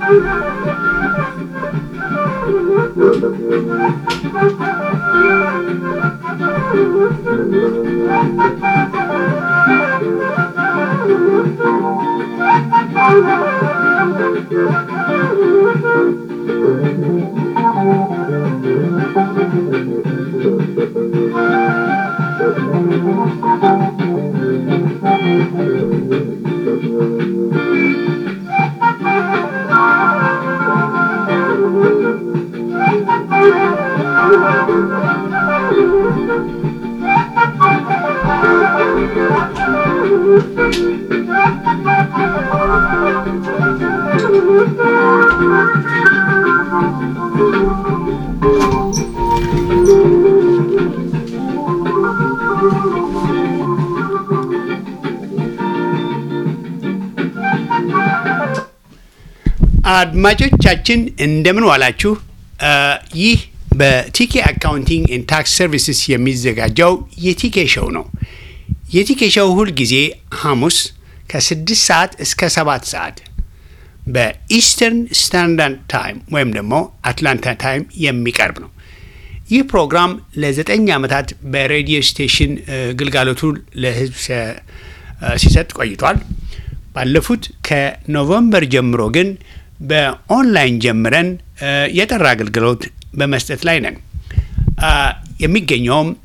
አድማጮቻችን እንደምን ዋላችሁ። ይህ በቲኬ አካውንቲንግ ኤንድ ታክስ ሰርቪስስ የሚዘጋጀው የቲኬ ሾው ነው። የቲኬ ሾው ሁል ጊዜ ሐሙስ ከስድስት ሰዓት እስከ ሰባት ሰዓት በኢስተርን ስታንዳርድ ታይም ወይም ደግሞ አትላንታ ታይም የሚቀርብ ነው። ይህ ፕሮግራም ለዘጠኝ ዓመታት በሬዲዮ ስቴሽን ግልጋሎቱ ለሕዝብ ሲሰጥ ቆይቷል። ባለፉት ከኖቨምበር ጀምሮ ግን በኦንላይን ጀምረን የጠራ አገልግሎት በመስጠት ላይ ነን። የሚገኘውም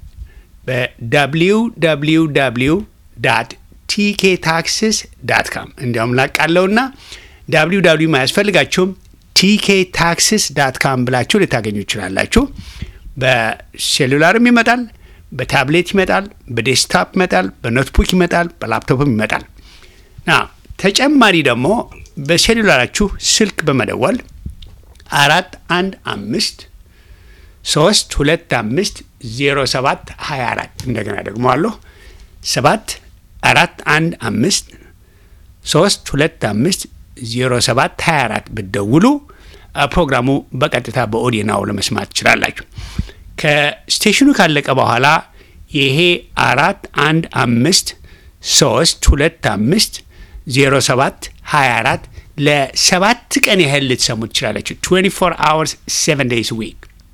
በwww ቲኬ ታክስስ ዳት ካም እንዲያውም ላቃለውና ዳብሊው ዳብሊው አያስፈልጋችሁም ቲኬ ታክስስ ዳት ካም ብላችሁ ልታገኙ ይችላላችሁ። በሴሉላርም ይመጣል፣ በታብሌት ይመጣል፣ በዴስክታፕ ይመጣል፣ በኖትቡክ ይመጣል፣ በላፕቶፕም ይመጣል። ና ተጨማሪ ደግሞ በሴሉላራችሁ ስልክ በመደወል አራት አንድ አምስት ሶስት ሁለት አምስት ዜሮ ሰባት ሀያ አራት እንደገና ደግሞ አለሁ ሰባት አራት አንድ አምስት ሶስት ሁለት አምስት ዜሮ ሰባት ሀያ አራት ብትደውሉ ፕሮግራሙ በቀጥታ በኦዲናው ለመስማት ትችላላችሁ። ከስቴሽኑ ካለቀ በኋላ ይሄ አራት አንድ አምስት ሶስት ሁለት አምስት ዜሮ ሰባት ሀያ አራት ለሰባት ቀን ያህል ልትሰሙ ትችላላችሁ። 24 አወርስ 7 ዴይስ ዊክ።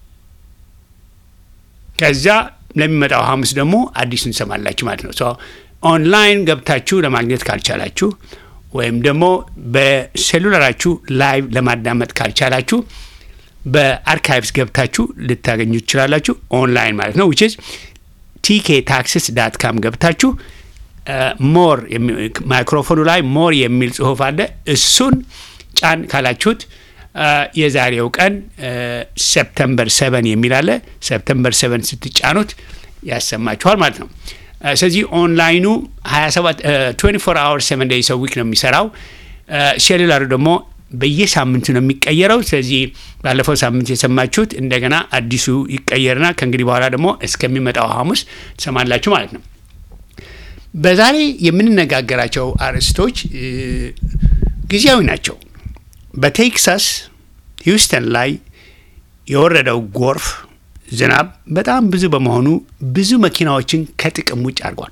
ከዛ ለሚመጣው ሐሙስ ደግሞ አዲሱን እንሰማላችሁ ማለት ነው። ኦንላይን ገብታችሁ ለማግኘት ካልቻላችሁ ወይም ደግሞ በሴሉላራችሁ ላይቭ ለማዳመጥ ካልቻላችሁ በአርካይቭስ ገብታችሁ ልታገኙ ትችላላችሁ። ኦንላይን ማለት ነው። ዊችዝ ቲኬ ታክስስ ዳት ካም ገብታችሁ ሞር ማይክሮፎኑ ላይ ሞር የሚል ጽሁፍ አለ። እሱን ጫን ካላችሁት የዛሬው ቀን ሰፕተምበር ሰቨን የሚል አለ። ሰፕተምበር ሰቨን ስትጫኑት ያሰማችኋል ማለት ነው። ስለዚህ ኦንላይኑ 27 24 አወር 7 ዴይስ ዊክ ነው የሚሰራው። ሴሉላሩ ደግሞ በየሳምንቱ ነው የሚቀየረው። ስለዚህ ባለፈው ሳምንት የሰማችሁት እንደገና አዲሱ ይቀየርና ከእንግዲህ በኋላ ደግሞ እስከሚመጣው ሐሙስ ትሰማላችሁ ማለት ነው። በዛሬ የምንነጋገራቸው አርዕስቶች ጊዜያዊ ናቸው። በቴክሳስ ሂውስተን ላይ የወረደው ጎርፍ ዝናብ በጣም ብዙ በመሆኑ ብዙ መኪናዎችን ከጥቅም ውጭ አድርጓል።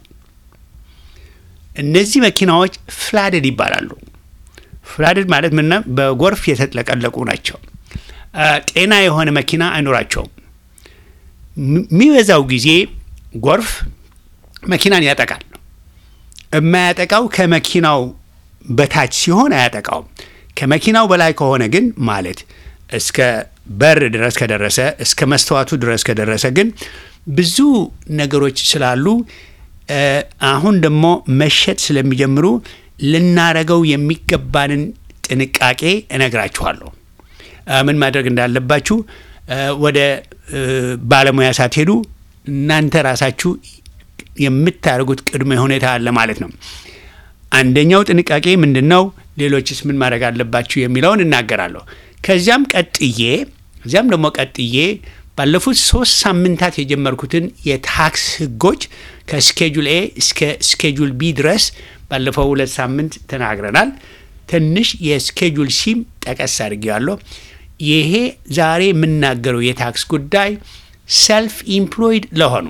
እነዚህ መኪናዎች ፍላድድ ይባላሉ። ፍላድድ ማለት ምና በጎርፍ የተጥለቀለቁ ናቸው። ጤና የሆነ መኪና አይኖራቸውም። የሚበዛው ጊዜ ጎርፍ መኪናን ያጠቃል። የማያጠቃው ከመኪናው በታች ሲሆን አያጠቃውም። ከመኪናው በላይ ከሆነ ግን ማለት እስከ በር ድረስ ከደረሰ እስከ መስተዋቱ ድረስ ከደረሰ ግን ብዙ ነገሮች ስላሉ አሁን ደግሞ መሸጥ ስለሚጀምሩ ልናረገው የሚገባንን ጥንቃቄ እነግራችኋለሁ። ምን ማድረግ እንዳለባችሁ ወደ ባለሙያ ሳትሄዱ እናንተ ራሳችሁ የምታደርጉት ቅድመ ሁኔታ አለ ማለት ነው። አንደኛው ጥንቃቄ ምንድን ነው? ሌሎችስ ምን ማድረግ አለባችሁ የሚለውን እናገራለሁ። ከዚያም ቀጥዬ ከዚያም ደግሞ ቀጥዬ ባለፉት ሶስት ሳምንታት የጀመርኩትን የታክስ ሕጎች ከስኬጁል ኤ እስከ ስኬጁል ቢ ድረስ ባለፈው ሁለት ሳምንት ተናግረናል። ትንሽ የስኬጁል ሲም ጠቀስ አድርጌዋለሁ። ይሄ ዛሬ የምናገረው የታክስ ጉዳይ ሰልፍ ኢምፕሎይድ ለሆኑ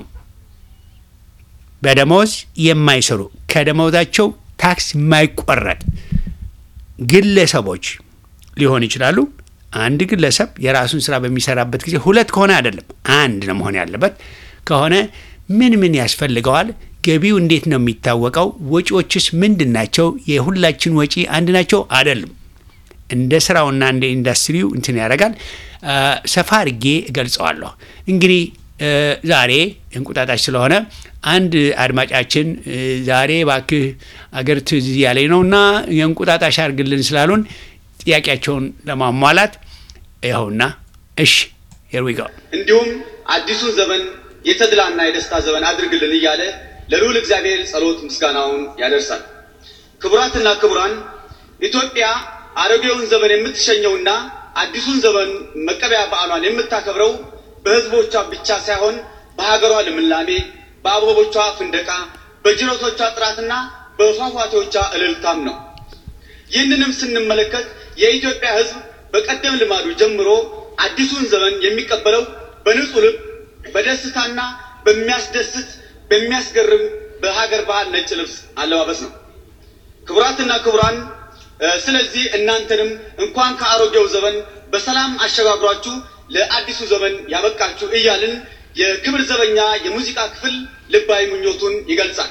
በደሞዝ የማይሰሩ ከደሞዛቸው ታክስ የማይቆረጥ ግለሰቦች ሊሆን ይችላሉ። አንድ ግለሰብ የራሱን ስራ በሚሰራበት ጊዜ ሁለት ከሆነ አይደለም አንድ ነው መሆን ያለበት። ከሆነ ምን ምን ያስፈልገዋል? ገቢው እንዴት ነው የሚታወቀው? ወጪዎችስ ምንድን ናቸው? የሁላችን ወጪ አንድ ናቸው አይደሉም? እንደ ስራውና እንደ ኢንዱስትሪው እንትን ያደርጋል። ሰፋ አድርጌ እገልጸዋለሁ። እንግዲህ ዛሬ እንቁጣጣሽ ስለሆነ አንድ አድማጫችን ዛሬ ባክህ አገር ትዝ ያለኝ ነውና የእንቁጣጣሽ አድርግልን ስላሉን ጥያቄያቸውን ለማሟላት ይኸውና፣ እሺ ሄርዊጋ እንዲሁም አዲሱን ዘመን የተድላና የደስታ ዘመን አድርግልን እያለ ለልዑል እግዚአብሔር ጸሎት ምስጋናውን ያደርሳል። ክቡራትና ክቡራን ኢትዮጵያ አሮጌውን ዘመን የምትሸኘውና አዲሱን ዘመን መቀበያ በዓሏን የምታከብረው በሕዝቦቿ ብቻ ሳይሆን በሀገሯ ልምላሜ፣ በአበቦቿ ፍንደቃ፣ በጅረቶቿ ጥራትና በፏፏቴዎቿ እልልታም ነው። ይህንንም ስንመለከት የኢትዮጵያ ሕዝብ በቀደም ልማዱ ጀምሮ አዲሱን ዘመን የሚቀበለው በንጹህ ልብ በደስታና በሚያስደስት በሚያስገርም በሀገር ባህል ነጭ ልብስ አለባበስ ነው። ክቡራትና ክቡራን፣ ስለዚህ እናንተንም እንኳን ከአሮጌው ዘመን በሰላም አሸጋግሯችሁ ለአዲሱ ዘመን ያበቃችሁ እያልን የክብር ዘበኛ የሙዚቃ ክፍል ልባዊ ምኞቱን ይገልጻል።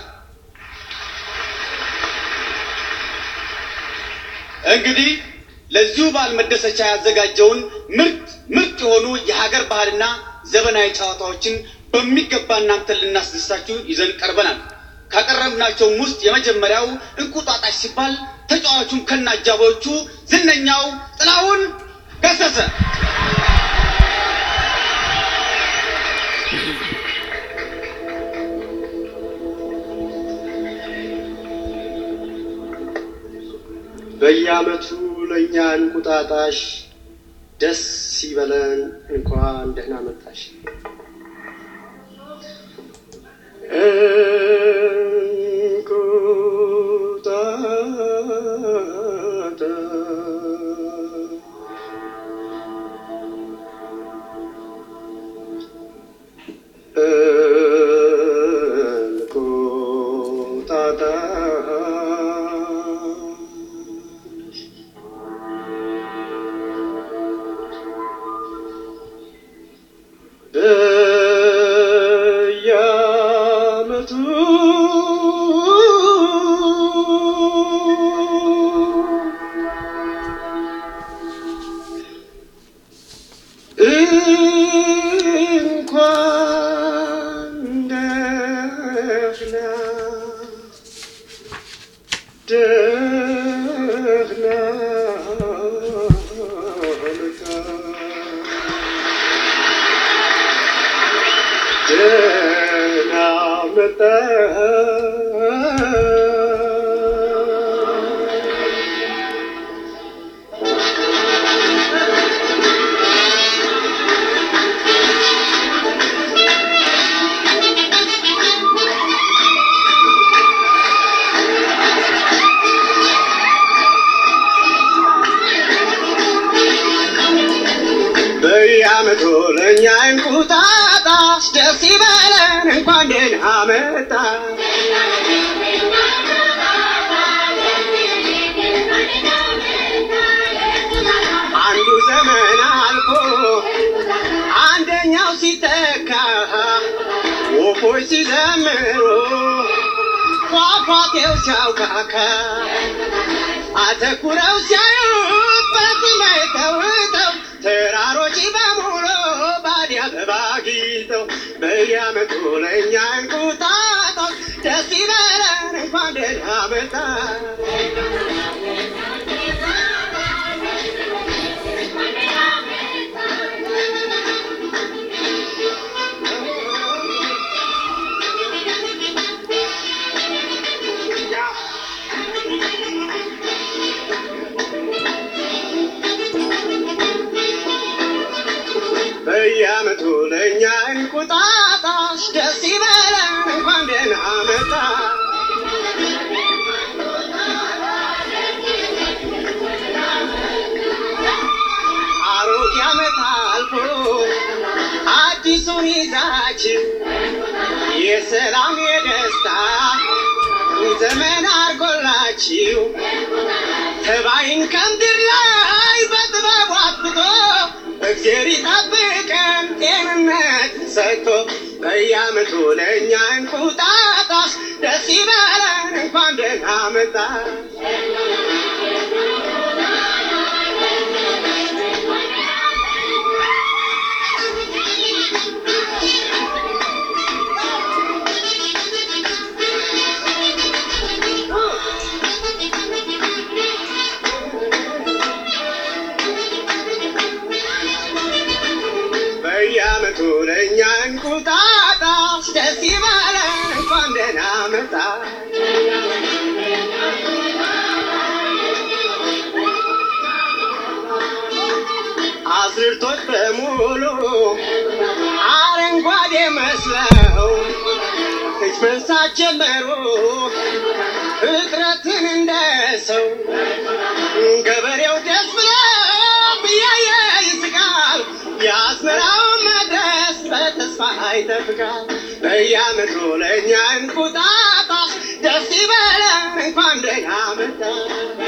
እንግዲህ ለዚሁ በዓል መደሰቻ ያዘጋጀውን ምርጥ ምርጥ የሆኑ የሀገር ባህልና ዘመናዊ ጨዋታዎችን በሚገባ እናንተን ልናስደስታችሁ ይዘን ቀርበናል። ካቀረብናቸውም ውስጥ የመጀመሪያው እንቁጣጣሽ ሲባል ተጫዋቹም ከነ አጃቢዎቹ ዝነኛው ጥላሁን ገሰሰ በየዓመቱ ለእኛ እንቁጣጣሽ ደስ ይበለን እንኳን ደህና መጣሽ። እንቁጣጣሽ በየዓመቱ እንኳን ደህና ደህና መጣ ደህና መጣ በየዓመቱ ለእኛ እንቁጣጣሽ ደስ ይበለን እንኳን ደህና መጣ አንዱ ዘመን አልፎ አንደኛው ሲተካ ወፎች ሲዘምሩ ፏፏቴው ሲያውካካ አተኩረው ሲያዩት በሰማይ ተውጠው ተራሮች በሙሉ ባዲ አበባ ጊጠው በየዓመቱ ለእኛ እንቁጣጣሽ ደስ ይበለን እንኳን ደህና መጣ በየዓመቱ ለእኛ እንቁጣጣሽ ደስ ይበለን እንኳን ደህና መጣ አሮጌ ዓመት አልፎ አዲሱን ይዛችሁ የሰላም የደስታ ዘመን አርጎላችሁ ተባይን ከምድር ላይ በየዓመቱ ለእኛ እንቁጣጣሽ ደስ ይበለን እንኳን ደህና መጣሽ። በየዓመቱ ለእኛ እንቁጣጣሽ ደስ ይበለን እንኳን ደህና መጣሽ። አዝርቶች በሙሉ አረንጓዴ መስለው እጅ መንሳት ጀመሩ ፍጥረትን እንደ ሰው ገበሬው ደስ ብለው እያየ ይስቃል የአዝመራው መድረስ በተስፋ ይጠብቃል በየዓመቱ ለእኛ እንቁጣጣሽ ደስ ይበለን እንኳን ደህና መጣሽ።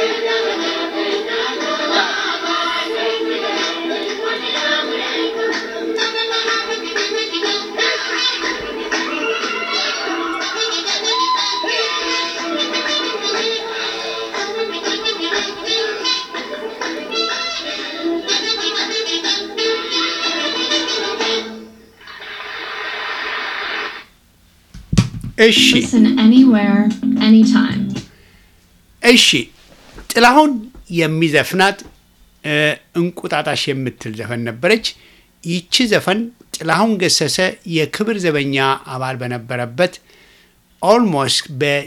እሺ Listen anywhere, anytime. እሺ ጥላሁን የሚዘፍናት እ፣ እንቁጣጣሽ የምትል ዘፈን ነበረች። ይቺ ዘፈን ጥላሁን ገሰሰ የክብር ዘበኛ አባል በነበረበት ኦልሞስት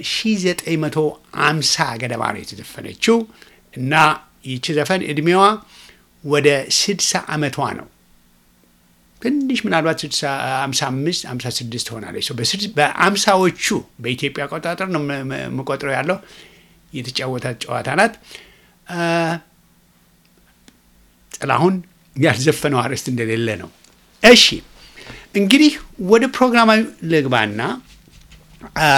በ1950 ገደማ ነው የተዘፈነችው እና ይቺ ዘፈን እድሜዋ ወደ 60 ዓመቷ ነው። ትንሽ ምናልባት 55 56 ትሆናለች። ሰው በስድስት- በአምሳዎቹ በኢትዮጵያ አቆጣጠር ነው የም- የም- የምቆጥረው ያለው የተጫወታት ጨዋታ ናት። አ፣ ጥላሁን ያልዘፈነው አርዕስት እንደሌለ ነው። እሺ እንግዲህ ወደ ፕሮግራማዊ ልግባና አ፣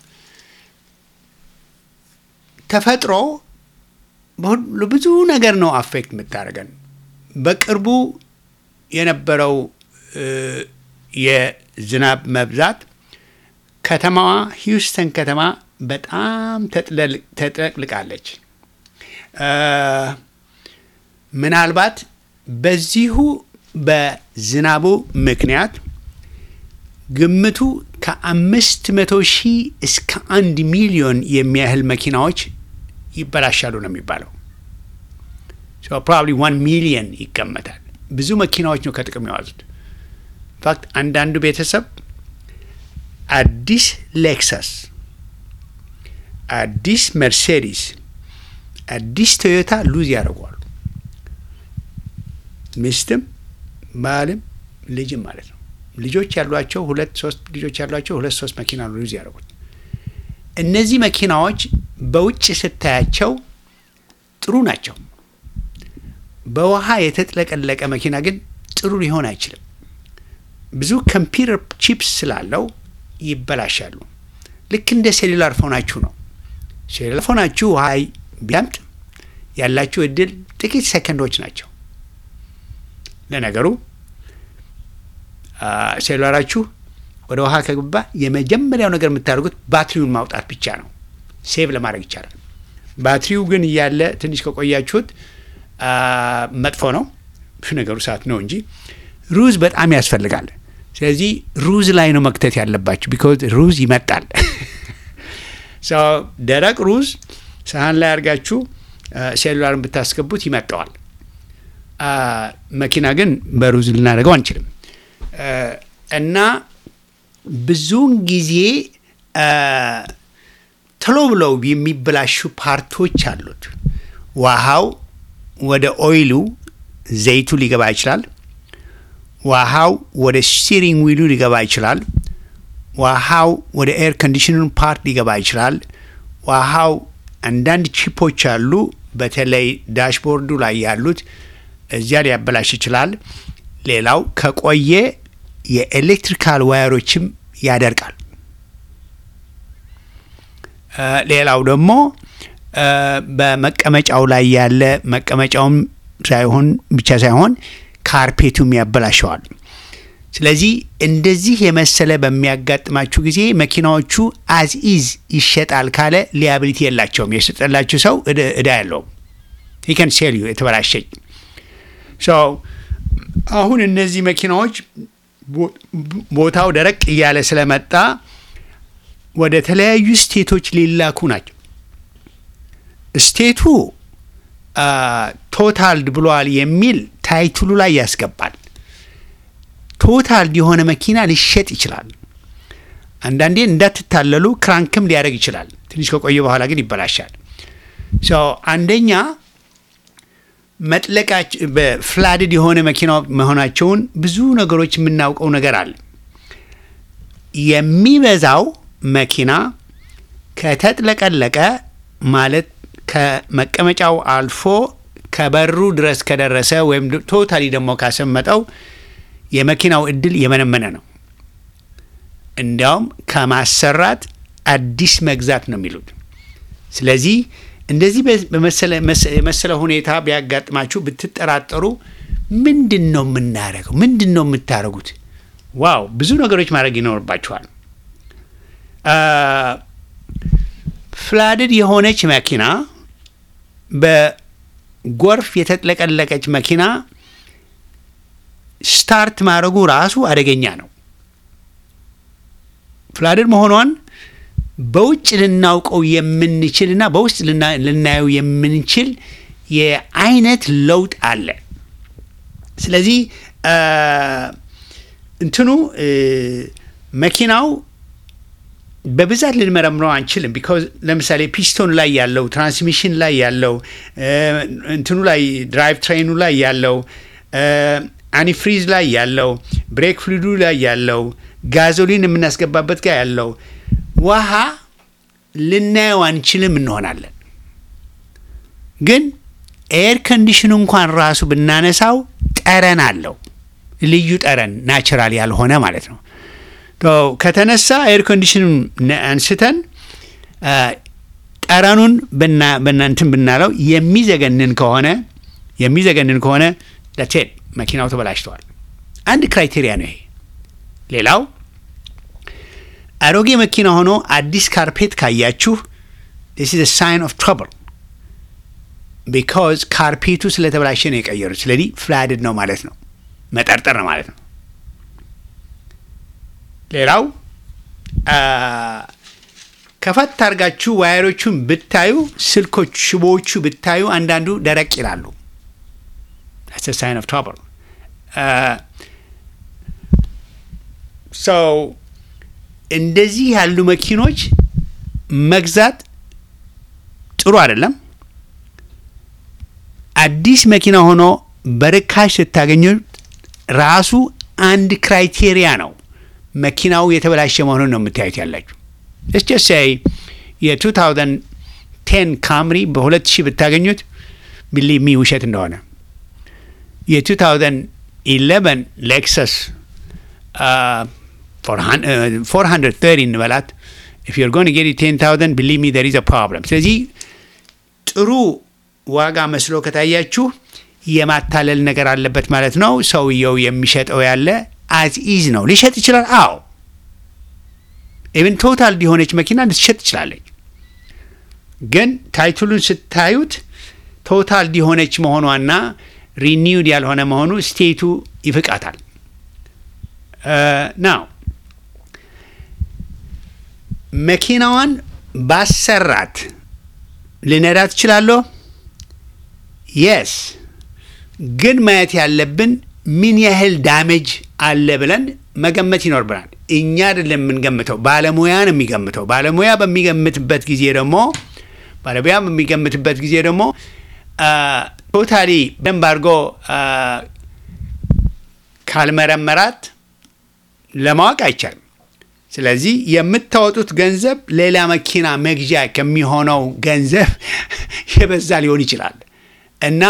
ተፈጥሮ በሁሉ ብዙ ነገር ነው አፌክት የምታደርገን። በቅርቡ የነበረው እ፣ የዝናብ መብዛት ከተማዋ ሂውስተን ከተማ በጣም ተጥለል- ተጥለቅልቃለች። እ፣ ምናልባት በዚሁ በዝናቡ ምክንያት ግምቱ ከአምስት መቶ ሺህ እስከ አንድ ሚሊዮን የሚያህል መኪናዎች ይበላሻሉ ነው የሚባለው። ፕሮባብሊ ዋን ሚሊየን ይገመታል። ብዙ መኪናዎች ነው ከጥቅም የዋዙት። ኢንፋክት አንዳንዱ ቤተሰብ አዲስ ሌክሰስ፣ አዲስ መርሴዲስ፣ አዲስ ቶዮታ ሉዝ ያደርጓሉ። ሚስትም ባልም ልጅም ማለት ነው። ልጆች ያሏቸው ሁለት ሶስት ልጆች ያሏቸው ሁለት ሶስት መኪና ነው ሉዝ ያደርጉት። እነዚህ መኪናዎች በውጭ ስታያቸው ጥሩ ናቸው። በውሃ የተጥለቀለቀ መኪና ግን ጥሩ ሊሆን አይችልም። ብዙ ኮምፒውተር ቺፕስ ስላለው ይበላሻሉ። ልክ እንደ ሴሉላር ፎናችሁ ነው። ሴሉላር ፎናችሁ ውሃ ቢያምጥ ያላችሁ እድል ጥቂት ሰከንዶች ናቸው። ለነገሩ አ፣ ሴሉላራችሁ ወደ ውሃ ከገባ የመጀመሪያው ነገር የምታደርጉት ባትሪውን ማውጣት ብቻ ነው። ሴቭ ለማድረግ ይቻላል። ባትሪው ግን እያለ ትንሽ ከቆያችሁት አ፣ መጥፎ ነው። ነገሩ ሰዓት ነው እንጂ ሩዝ በጣም ያስፈልጋል። ስለዚህ ሩዝ ላይ ነው መክተት ያለባችሁ፣ ቢኮዝ ሩዝ ይመጣል። ሶ ደረቅ ሩዝ ሰሀን ላይ አድርጋችሁ ሴሉላርን ብታስገቡት ይመጣዋል። አ፣ መኪና ግን በሩዝ ልናደርገው አንችልም። አ፣ እና ብዙውን ጊዜ አ፣ ቶሎ ብለው የሚበላሹ ፓርቶች አሉት። ውሃው ወደ ኦይሉ ዘይቱ ሊገባ ይችላል። ውሃው ወደ ስቲሪንግ ዊሉ ሊገባ ይችላል። ውሃው ወደ ኤር ኮንዲሽነሩ ፓርት ሊገባ ይችላል። ውሃው አንዳንድ ቺፖች አሉ፣ በተለይ ዳሽቦርዱ ላይ ያሉት እዚያ ሊያበላሽ ይችላል። ሌላው ከቆየ የኤሌክትሪካል ዋየሮችም ያደርቃል። እ፣ ሌላው ደግሞ እ፣ በመቀመጫው ላይ ያለ መቀመጫውም ሳይሆን ብቻ ሳይሆን ካርፔቱም ያበላሸዋል። ስለዚህ እንደዚህ የመሰለ በሚያጋጥማችሁ ጊዜ መኪናዎቹ አዝ ኢዝ ይሸጣል ካለ ሊያብሊቲ የላቸውም። የሸጠላችሁ ሰው እዳ- እዳ ያለውም ሂከን ሴል ዩ የተበላሸኝ ሶ አሁን እነዚህ መኪናዎች ቦ- ቦታው ደረቅ እያለ ስለመጣ ወደ ተለያዩ ስቴቶች ሊላኩ ናቸው። ስቴቱ ቶታልድ ብሏል የሚል ታይትሉ ላይ ያስገባል። ቶታልድ የሆነ መኪና ሊሸጥ ይችላል። አንዳንዴ እንዳትታለሉ ክራንክም ሊያደርግ ይችላል። ትንሽ ከቆየ በኋላ ግን ይበላሻል። ሶ አንደኛ መጥለቃች በፍላድድ የሆነ መኪና መሆናቸውን ብዙ ነገሮች የምናውቀው ነገር አለ። የሚበዛው መኪና ከተጥለቀለቀ ማለት ከመቀመጫው አልፎ ከበሩ ድረስ ከደረሰ ወይም ቶታሊ ደግሞ ካሰመጠው የመኪናው እድል የመነመነ ነው። እንዲያውም ከማሰራት አዲስ መግዛት ነው የሚሉት። ስለዚህ እንደዚህ በመሰለ መሰ- የመሰለ ሁኔታ ቢያጋጥማችሁ ብትጠራጠሩ ምንድን ነው የምናደርገው? ምንድን ነው የምታደርጉት? ዋው ብዙ ነገሮች ማድረግ ይኖርባችኋል። ፍላድድ የሆነች መኪና በጎርፍ የተጥለቀለቀች መኪና ስታርት ማድረጉ ራሱ አደገኛ ነው። ፍላድድ መሆኗን በውጭ ልናውቀው የምንችልና በውስጥ ልና- ልናየው የምንችል የአይነት ለውጥ አለ። ስለዚህ አ፣ እንትኑ እ፣ መኪናው በብዛት ልንመረምረው አንችልም። ቢካዝ ለምሳሌ ፒስቶን ላይ ያለው ትራንስሚሽን ላይ ያለው እ፣ እንትኑ ላይ ድራይቭ ትሬኑ ላይ ያለው እ፣ አኒፍሪዝ ላይ ያለው ብሬክ ፍሉዱ ላይ ያለው ጋዞሊን የምናስገባበት ጋር ያለው ውሃ ልናየው አንችልም እንሆናለን። ግን ኤር ኮንዲሽኑ እንኳን ራሱ ብናነሳው ጠረን አለው። ልዩ ጠረን ናቹራል ያልሆነ ማለት ነው። ቶ ከተነሳ ኤር ኮንዲሽኑን ነ- አንስተን አ፣ ጠረኑን ብና- ብና- እንትን ብናለው የሚዘገንን ከሆነ የሚዘገንን ከሆነ ለቴድ መኪናው ተበላሽተዋል። አንድ ክራይቴሪያ ነው ይሄ። ሌላው አሮጌ መኪና ሆኖ አዲስ ካርፔት ካያችሁ this is a sign of trouble ቢካዝ ካርፔቱ ስለተበላሸ ነው የቀየሩት። ስለዚህ ፍላድድ ነው ማለት ነው፣ መጠርጠር ነው ማለት ነው። ሌላው አ፣ ከፈት አድርጋችሁ ዋየሮቹን ብታዩ ስልኮች ሽቦዎቹ ብታዩ አንዳንዱ ደረቅ ይላሉ። that's a sign of trouble ሰው እንደዚህ ያሉ መኪኖች መግዛት ጥሩ አይደለም። አዲስ መኪና ሆኖ በርካሽ ስታገኙት ራሱ አንድ ክራይቴሪያ ነው። መኪናው የተበላሸ መሆኑን ነው የምታዩት ያላችሁ። ስ ጀሳይ የ2010 ካምሪ በ2000 ብታገኙት ቢሊቭ ሚ ውሸት እንደሆነ የ2011 ሌክሰስ 430 እንበላት if you're going to get it 10000 believe me there is a problem ስለዚህ ጥሩ ዋጋ መስሎ ከታያችሁ የማታለል ነገር አለበት ማለት ነው ሰውየው የሚሸጠው ያለ አዝ ኢዝ ነው ሊሸጥ ይችላል አዎ ኢቨን ቶታል የሆነች መኪና ልትሸጥ ትችላለች ግን ታይትሉን ስታዩት ቶታል የሆነች መሆኗና ሪኒውድ ያልሆነ መሆኑ ስቴቱ ይፍቃታል ናው መኪናዋን ባሰራት ልነዳ ትችላለሁ የስ ግን ማየት ያለብን ምን ያህል ዳሜጅ አለ ብለን መገመት ይኖርብናል እኛ አይደለም የምንገምተው ባለሙያ ነው የሚገምተው ባለሙያ በሚገምትበት ጊዜ ደግሞ ባለሙያ በሚገምትበት ጊዜ ደግሞ ቶታሊ በደንብ አድርጎ ካልመረመራት ለማወቅ አይቻልም ስለዚህ የምታወጡት ገንዘብ ሌላ መኪና መግዣ ከሚሆነው ገንዘብ የበዛ ሊሆን ይችላል እና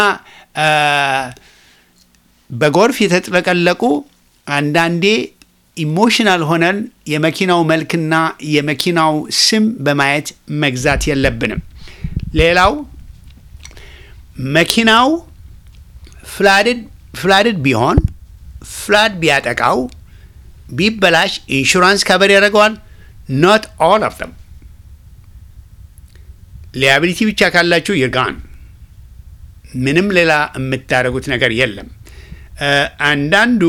በጎርፍ የተጥለቀለቁ አንዳንዴ ኢሞሽናል ሆነን የመኪናው መልክና የመኪናው ስም በማየት መግዛት የለብንም ሌላው መኪናው ፍላድድ ቢሆን ፍላድ ቢያጠቃው ቢበላሽ ኢንሹራንስ ከበር ያደርገዋል። ኖት ኦል ኦፍ them ሊያቢሊቲ ብቻ ካላችሁ ይርጋን ምንም ሌላ የምታደርጉት ነገር የለም። አንዳንዱ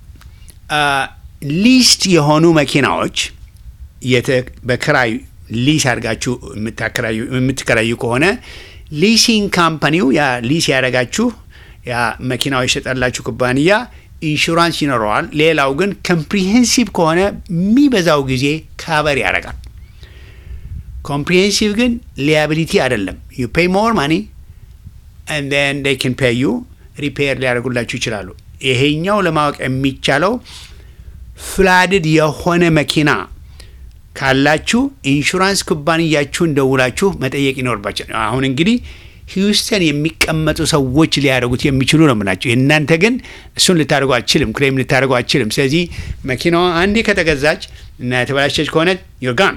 ሊስት የሆኑ መኪናዎች በክራይ ሊስ አድርጋችሁ የምትከራዩ ከሆነ ሊሲንግ ካምፓኒው ያ ሊስ ያደረጋችሁ ያ መኪናው የሸጠላችሁ ኩባንያ ኢንሹራንስ ይኖረዋል። ሌላው ግን ኮምፕሪሄንሲቭ ከሆነ የሚበዛው ጊዜ ካቨር ያደርጋል። ኮምፕሪሄንሲቭ ግን ሊያቢሊቲ አይደለም። ዩ ፔይ ሞር ማኒ and then they can pay you ሪፔር ሊያደርጉላችሁ ይችላሉ። ይሄኛው ለማወቅ የሚቻለው ፍላድድ የሆነ መኪና ካላችሁ ኢንሹራንስ ኩባንያችሁን ደውላችሁ መጠየቅ ይኖርባቸው። አሁን እንግዲህ ሂውስተን የሚቀመጡ ሰዎች ሊያደርጉት የሚችሉ ነው የምላቸው። የእናንተ ግን እሱን ልታደርጉ አችልም፣ ክሌም ልታደርጉ አችልም። ስለዚህ መኪናዋ አንዴ ከተገዛች እና የተበላሸች ከሆነ ዮርጋን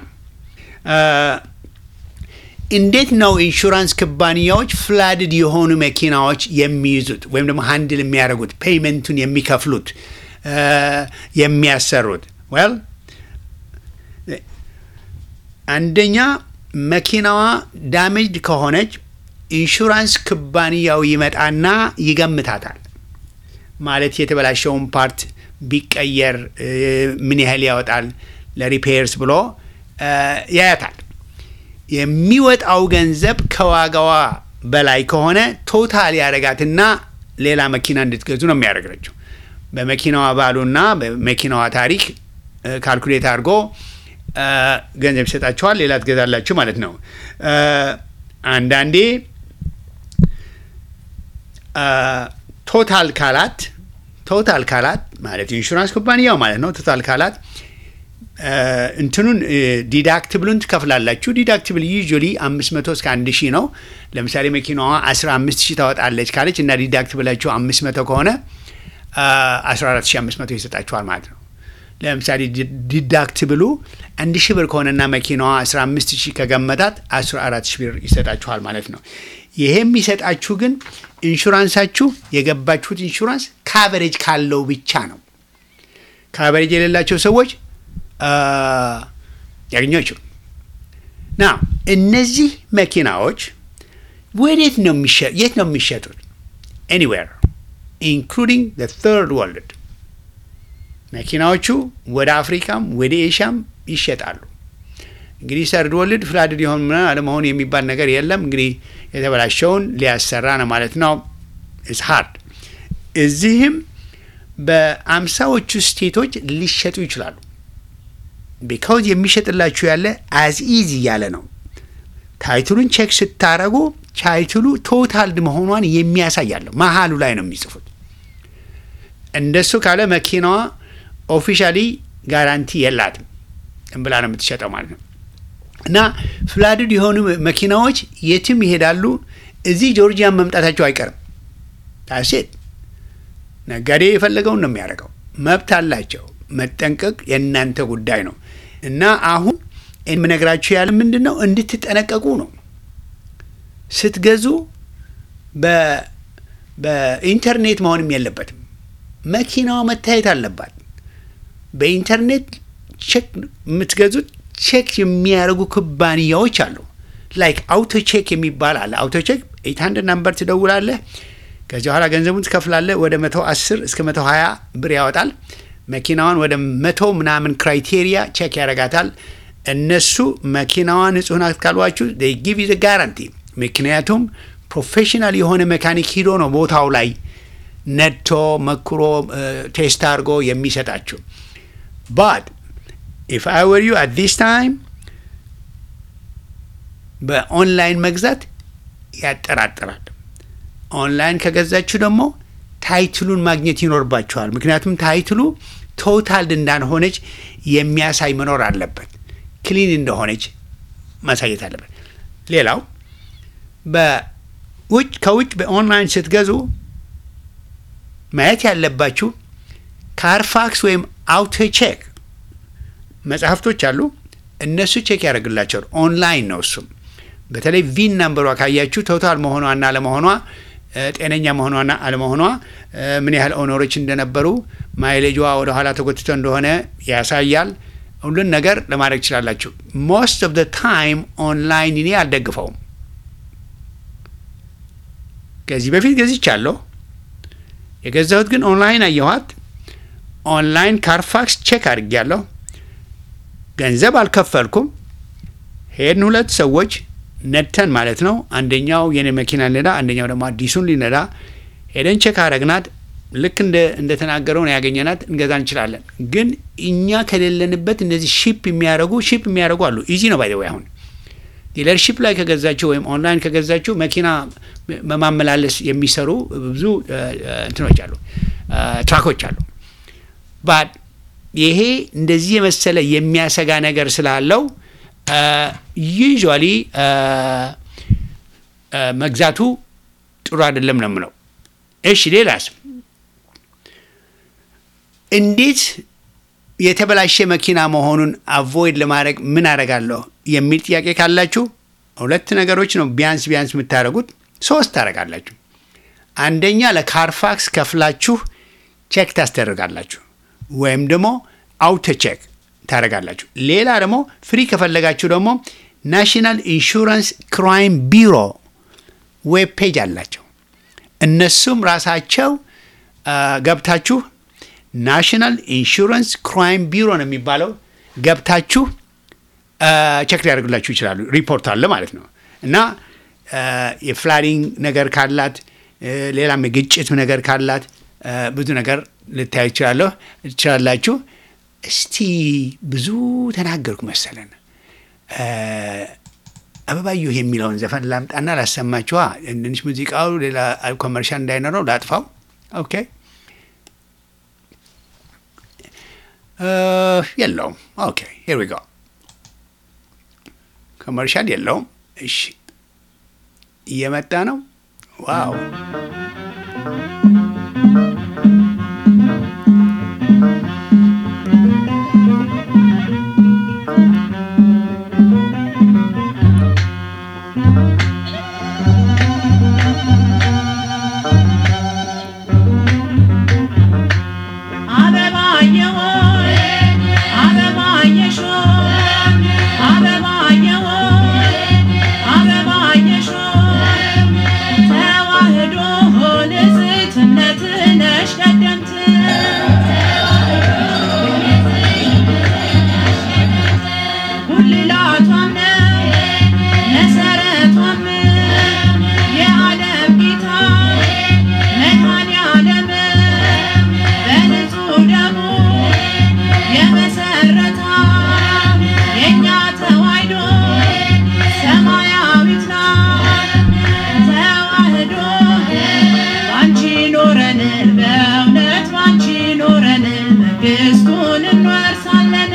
እንዴት ነው ኢንሹራንስ ኩባንያዎች ፍላድድ የሆኑ መኪናዎች የሚይዙት ወይም ደግሞ ሀንድል የሚያደርጉት ፔይመንቱን የሚከፍሉት የሚያሰሩት? ዌል አንደኛ መኪናዋ ዳሜጅድ ከሆነች ኢንሹራንስ ኩባንያው ይመጣና ይገምታታል። ማለት የተበላሸውን ፓርት ቢቀየር ምን ያህል ያወጣል ለሪፔርስ ብሎ ያያታል። የሚወጣው ገንዘብ ከዋጋዋ በላይ ከሆነ ቶታል ያደረጋትና ሌላ መኪና እንድትገዙ ነው የሚያደርገችው። በመኪናዋ ባሉና በመኪናዋ ታሪክ ካልኩሌት አድርጎ ገንዘብ ይሰጣችኋል፣ ሌላ ትገዛላችሁ ማለት ነው። አንዳንዴ ቶታል ካላት ቶታል ካላት ማለት ኢንሹራንስ ኩባንያው ማለት ነው። ቶታል ካላት እንትኑን ዲዳክትብሉን ትከፍላላችሁ። ዲዳክትብል ዩዥዋሊ አምስት መቶ እስከ አንድ ሺህ ነው። ለምሳሌ መኪናዋ አስራ አምስት ሺህ ታወጣለች ካለች እና ዲዳክትብላችሁ አምስት መቶ ከሆነ አስራ አራት ሺህ አምስት መቶ ይሰጣችኋል ማለት ነው። ለምሳሌ ዲዳክትብሉ አንድ ሺህ ብር ከሆነና መኪናዋ አስራ አምስት ሺህ ከገመታት አስራ አራት ሺህ ብር ይሰጣችኋል ማለት ነው። ይሄ የሚሰጣችሁ ግን ኢንሹራንሳችሁ የገባችሁት ኢንሹራንስ ካቨሬጅ ካለው ብቻ ነው። ካቨሬጅ የሌላቸው ሰዎች ያገኛችሁ ና እነዚህ መኪናዎች ወዴት ነው የት ነው የሚሸጡት? ኤኒዌር ኢንክሉዲንግ ተርድ ወርልድ መኪናዎቹ ወደ አፍሪካም ወደ ኤሽያም ይሸጣሉ። እንግዲህ ሰርድ ወርልድ ፍላድድ የሆን አለመሆን የሚባል ነገር የለም። እንግዲህ የተበላሸውን ሊያሰራ ነው ማለት ነው። ኢስ ሃርድ እዚህም በአምሳዎቹ ስቴቶች ሊሸጡ ይችላሉ። ቢካውዝ የሚሸጥላችሁ ያለ አዝ ኢዝ እያለ ነው። ታይትሉን ቼክ ስታረጉ ታይትሉ ቶታልድ መሆኗን የሚያሳያለሁ መሀሉ ላይ ነው የሚጽፉት። እንደሱ ካለ መኪናዋ ኦፊሻሊ ጋራንቲ የላትም ብላ ነው የምትሸጠው ማለት ነው። እና ፍላድድ የሆኑ መኪናዎች የትም ይሄዳሉ። እዚህ ጆርጂያን መምጣታቸው አይቀርም። ታሴት ነጋዴ የፈለገውን ነው የሚያደርገው። መብት አላቸው። መጠንቀቅ የእናንተ ጉዳይ ነው። እና አሁን የምነግራችሁ ያለ ምንድን ነው እንድትጠነቀቁ ነው። ስትገዙ በኢንተርኔት መሆንም የለበትም። መኪናዋ መታየት አለባት። በኢንተርኔት ቼክ የምትገዙት ቼክ የሚያደርጉ ኩባንያዎች አሉ። ላይክ አውቶ ቼክ የሚባል አለ። አውቶ ቼክ ኤት ሀንድረድ ናምበር ትደውላለህ። ከዚህ በኋላ ገንዘቡን ትከፍላለህ። ወደ መቶ አስር እስከ መቶ ሀያ ብር ያወጣል። መኪናዋን ወደ መቶ ምናምን ክራይቴሪያ ቼክ ያደርጋታል። እነሱ መኪናዋ ንጹህ ናት ካሏችሁ ጊቭ ዩ ጋራንቲ። ምክንያቱም ፕሮፌሽናል የሆነ መካኒክ ሂዶ ነው ቦታው ላይ ነድቶ መክሮ ቴስት አድርጎ የሚሰጣችሁ። ባት ኢፍ አይ ወር ዩ አት ዲስ ታይም በኦንላይን መግዛት ያጠራጥራል። ኦንላይን ከገዛችሁ ደግሞ ታይትሉን ማግኘት ይኖርባችኋል። ምክንያቱም ታይትሉ ቶታልድ እንዳልሆነች የሚያሳይ መኖር አለበት። ክሊን እንደሆነች ማሳየት አለበት። ሌላው በውጭ ከውጭ በኦንላይን ስትገዙ ማየት ያለባችሁ ካርፋክስ ወይም አውቶ ቼክ መጽሐፍቶች አሉ። እነሱ ቼክ ያደርግላቸዋል። ኦንላይን ነው እሱም። በተለይ ቪን ናምበሯ ካያችሁ ቶታል መሆኗና ለመሆኗ እ፣ ጤነኛ መሆኗና አለመሆኗ እ፣ ምን ያህል ኦነሮች እንደነበሩ ማይሌጇ ወደ ኋላ ተጎትቶ እንደሆነ ያሳያል። ሁሉን ነገር ለማድረግ ትችላላችሁ። ሞስት ኦፍ ደ ታይም ኦንላይን እኔ አልደግፈውም። ከዚህ በፊት ገዝቻለሁ። የገዛሁት ግን ኦንላይን አየኋት። ኦንላይን ካርፋክስ ቼክ አድርጌያለሁ። ገንዘብ አልከፈልኩም። ሄድን ሁለት ሰዎች ነድተን ማለት ነው። አንደኛው የኔ መኪና ሊነዳ፣ አንደኛው ደግሞ አዲሱን ሊነዳ ሄደን ቼክ አረግናት። ልክ እንደ እንደተናገረው ነው ያገኘናት። እንገዛ እንችላለን። ግን እኛ ከሌለንበት እነዚህ ሺፕ የሚያደርጉ ሺፕ የሚያደርጉ አሉ። ኢዚ ነው ባይዘው አሁን ዲለርሺፕ ላይ ከገዛችሁ ወይም ኦንላይን ከገዛችሁ መኪና በማመላለስ የሚሰሩ ብዙ እ፣ እ፣ እንትኖች አሉ፣ እ፣ ትራኮች አሉ። ባት ይሄ እንደዚህ የመሰለ የሚያሰጋ ነገር ስላለው ዩዥዋሊ መግዛቱ ጥሩ አይደለም ነው የምለው። እሺ ሌላስ እንዴት የተበላሸ መኪና መሆኑን አቮይድ ለማድረግ ምን አደርጋለሁ የሚል ጥያቄ ካላችሁ ሁለት ነገሮች ነው ቢያንስ ቢያንስ የምታደርጉት። ሶስት ታደርጋላችሁ። አንደኛ ለካርፋክስ ከፍላችሁ ቼክ ታስደርጋላችሁ ወይም ደግሞ አውቶ ቼክ ታደርጋላችሁ። ሌላ ደግሞ ፍሪ ከፈለጋችሁ ደግሞ ናሽናል ኢንሹራንስ ክራይም ቢሮ ዌብ ፔጅ አላቸው። እነሱም ራሳቸው አ፣ ገብታችሁ ናሽናል ኢንሹራንስ ክራይም ቢሮ ነው የሚባለው ገብታችሁ አ፣ ቼክ ሊያደርጉላችሁ ይችላሉ። ሪፖርት አለ ማለት ነው እና አ፣ የፍላዲንግ ነገር ካላት አ፣ ሌላም የግጭት ነገር ካላት አ፣ ብዙ ነገር ልታዩ ይችላለሁ ትችላላችሁ። እስቲ ብዙ ተናገርኩ መሰለን። አ፣ አበባየሁ የሚለውን ዘፈን ላምጣና ላሰማችኋ። ትንሽ ሙዚቃው ሌላ ኮመርሻል እንዳይኖረው ላጥፋው። ኦኬ እ፣ የለውም። ኦኬ ሄር ዊ ጎ ኮመርሻል የለውም። እሺ እየመጣ ነው። ዋው አበባዬ ሆይ አበባዬሽ ሆይ አበባዬ ሆይ አበባዬሽ ሆይ ተዋህዶ ንጽሕትነት ነሽ ቀደምት ጉልላቷም ነው መሰረቷም የዓለም ጌታ መድኃኔዓለም በንጹህ ደሙ የመሰረታ የእኛ ተዋሕዶ ሰማያዊት ናት። ተዋሕዶ ባንቺ ኖረን በእውነት ባንቺ ኖረን መንግሥቱን እንወርሳለን።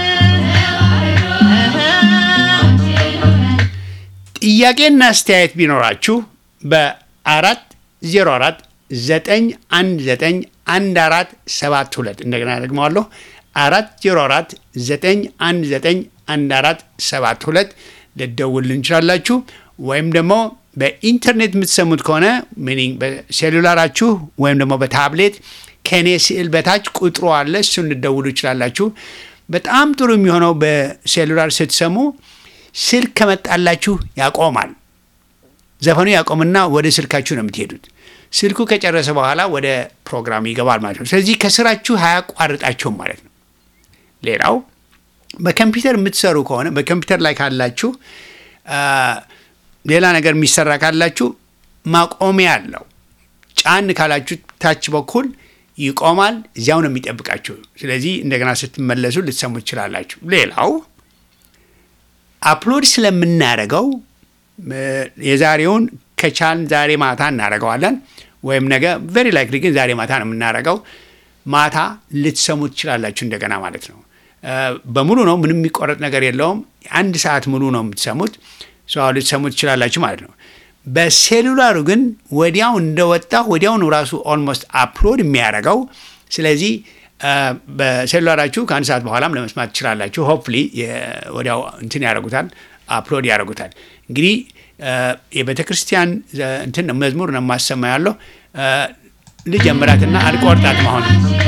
ጥያቄና አስተያየት ቢኖራችሁ በአራት ዜሮ አራት ዘጠኝ አንድ ዘጠኝ አንድ አራት ሰባት ሁለት እንደገና ደግመዋለሁ አራት ዜሮ አራት ዘጠኝ አንድ ዘጠኝ አንድ አራት ሰባት ሁለት ልደውል እንችላላችሁ። ወይም ደግሞ በኢንተርኔት የምትሰሙት ከሆነ ሚኒንግ በሴሉላራችሁ ወይም ደግሞ በታብሌት ከኔ ስዕል በታች ቁጥሩ አለ፣ እሱን ልደውሉ ይችላላችሁ። በጣም ጥሩ የሚሆነው በሴሉላር ስትሰሙ ስልክ ከመጣላችሁ ያቆማል። ዘፈኑ ያቆምና ወደ ስልካችሁ ነው የምትሄዱት። ስልኩ ከጨረሰ በኋላ ወደ ፕሮግራም ይገባል ማለት ነው። ስለዚህ ከስራችሁ አያቋርጣችሁም ማለት ነው። ሌላው በኮምፒውተር የምትሰሩ ከሆነ በኮምፒውተር ላይ ካላችሁ አ፣ ሌላ ነገር የሚሰራ ካላችሁ ማቆሚያ አለው። ጫን ካላችሁ ታች በኩል ይቆማል። እዚያው ነው የሚጠብቃችሁ። ስለዚህ እንደገና ስትመለሱ ልትሰሙ ትችላላችሁ። ሌላው አፕሎድ ስለምናደርገው እ፣ የዛሬውን ከቻልን ዛሬ ማታ እናደርገዋለን ወይም ነገ ቬሪ ላይክሊ ግን ዛሬ ማታ ነው የምናደርገው። ማታ ልትሰሙ ትችላላችሁ እንደገና ማለት ነው። እ፣ በሙሉ ነው፣ ምንም የሚቆረጥ ነገር የለውም። አንድ ሰዓት ሙሉ ነው የምትሰሙት። ሰው ልትሰሙ ትችላላችሁ ማለት ነው። በሴሉላሩ ግን ወዲያው እንደወጣ ወዲያውኑ ራሱ ኦልሞስት አፕሎድ የሚያደርገው ስለዚህ እ፣ በሴሉላራችሁ ከአንድ ሰዓት በኋላም ለመስማት ትችላላችሁ። ሆፕሊ ወዲያው እንትን ያደርጉታል፣ አፕሎድ ያደርጉታል። እንግዲህ የቤተ ክርስቲያን እንትን ነው መዝሙር ነው የማሰማ ያለው ልጀምራትና አልቆርጣት መሆን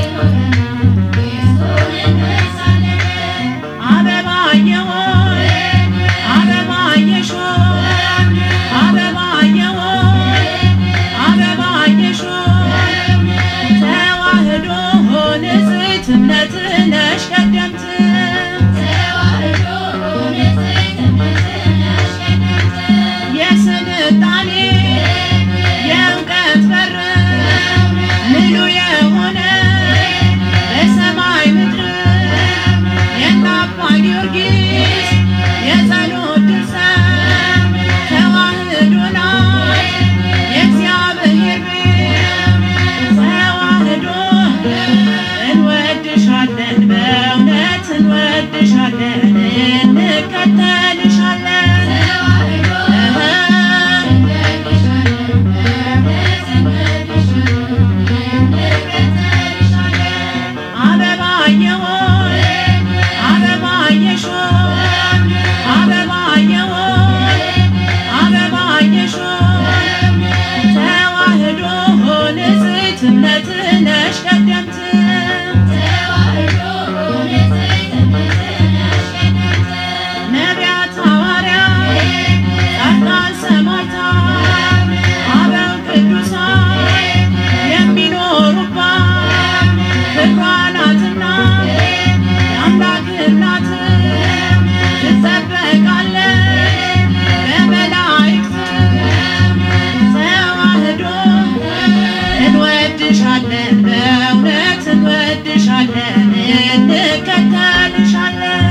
አበባዬ ሆይ አበባዬሽ ሆይ አበባዬ ሆይ አበባዬሽ ሆይ ተዋህዶ ንጽሕት እምነት ነሽ ቀደምት የስልጣኔ የእውቀት በር ምሉ የሆነ በሰማይ ምድር የአባ ጊዮርጊስ የጸሎት ድርሰት ተዋህዶ ናት የእግዚአብሔር ቤት ተዋህዶ እንወድሻለን በእውነት እንወድሻለን እንከተልሻለን አበባዬ ሆይ አበባዬሽ ሆይ አበባዬ ሆይ አበባዬሽ ሆይ ተዋህዶ ንጽሕት እምነት ነሽ ቀደምት ነቢያት ሐዋርያት ጻድቃን ሰማዕታት አበው ቅዱሳን የሚኖሩባት ክብሯ ናትና የአምላክ እናት ትጠበቃለች በመላእክት ተዋህዶ እንወድሻለን በእውነት እንወድሻለን እንከተልሻለን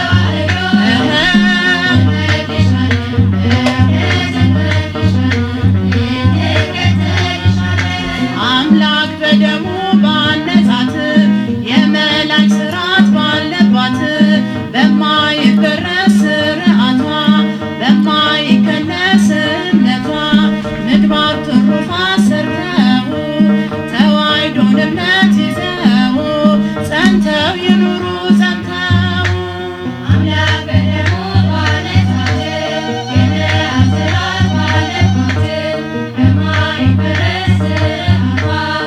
አምላክ በደሙ ባነጻት የመላእክት ሥርዓት ባለባት በማይበረስ ሥርዓቷ በማይከለስ እምነቷ ምግባር ትሩፋት ሰርተው ተዋሕዶን እምነት ይዘው ጸንተው ይኑሩ ጸንተው አምላክ በደሙ ባነጻት የመላእክት ሥርዓት ባለባት በማይበረስ ሥርዓቷ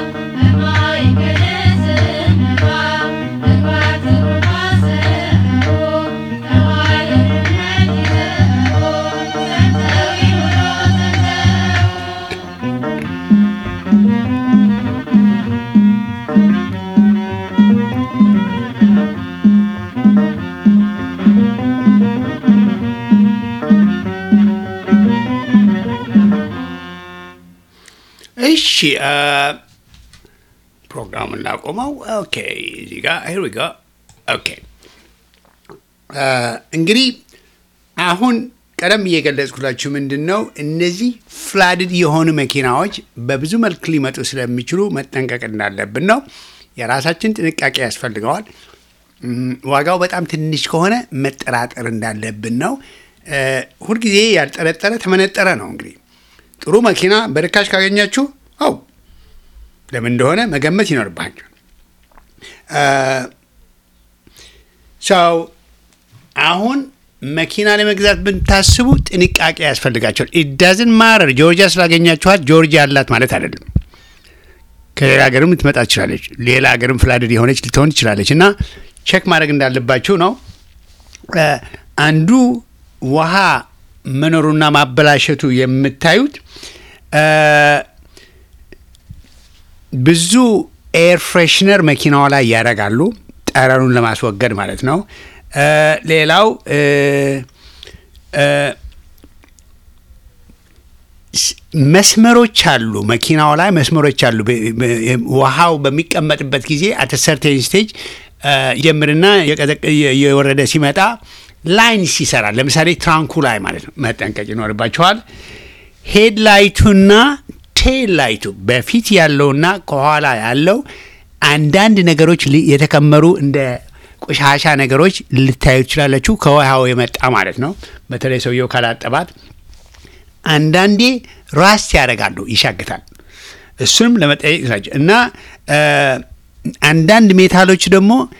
በማይከለስ እምነቷ ምግባር ትሩፋት ሰርተው ተዋሕዶን እምነት ይዘው ጸንተው ይኑሩ ጸንተው እሺ ፕሮግራሙን ላቆመው። ኦኬ እዚህ ጋ ሂር ዊ ጎ ኦኬ እንግዲህ አሁን ቀደም እየገለጽኩላችሁ ምንድን ነው እነዚህ ፍላድድ የሆኑ መኪናዎች በብዙ መልክ ሊመጡ ስለሚችሉ መጠንቀቅ እንዳለብን ነው። የራሳችን ጥንቃቄ ያስፈልገዋል። እም፣ ዋጋው በጣም ትንሽ ከሆነ መጠራጠር እንዳለብን ነው። እ፣ ሁልጊዜ ያልጠረጠረ ተመነጠረ ነው። እንግዲህ ጥሩ መኪና በርካሽ ካገኛችሁ አው ለምን እንደሆነ መገመት ይኖርባችሁ። ሰው አሁን መኪና ለመግዛት ብታስቡ ጥንቃቄ ያስፈልጋቸዋል። ኢዳዝን ማረር ጆርጂያ ስላገኛችኋት ጆርጂያ ያላት ማለት አይደለም። ከሌላ ሀገርም ልትመጣ ትችላለች። ሌላ ሀገርም ፍላድድ የሆነች ልትሆን ትችላለች እና ቼክ ማድረግ እንዳለባችሁ ነው። እ፣ አንዱ ውሃ መኖሩና ማበላሸቱ የምታዩት እ፣ ብዙ ኤር ፍሬሽነር መኪናዋ ላይ ያደርጋሉ፣ ጠረኑን ለማስወገድ ማለት ነው። እ፣ ሌላው እ፣ እ፣ ስ- መስመሮች አሉ፣ መኪናው ላይ መስመሮች አሉ። በ- በ- ውሃው በሚቀመጥበት ጊዜ አት ሰርቴን ስቴጅ ጀምርና የቀዘቀ- የ- የወረደ ሲመጣ ላይንስ ይሰራል። ለምሳሌ ትራንኩ ላይ ማለት ነው መጠንቀቅ ይኖርባቸዋል። ሄድ ላይቱና ቴል ላይቱ በፊት ያለውና ከኋላ ያለው አንዳንድ ነገሮች ሊ- የተከመሩ እንደ ቆሻሻ ነገሮች ልታዩ ትችላላችሁ። ከውሃው የመጣ ማለት ነው። በተለይ ሰውየው ካላጠባት አንዳንዴ ራስ ያደርጋሉ፣ ይሻግታል። እሱንም ለመጠየቅ ናቸው እና እ፣ አንዳንድ ሜታሎች ደግሞ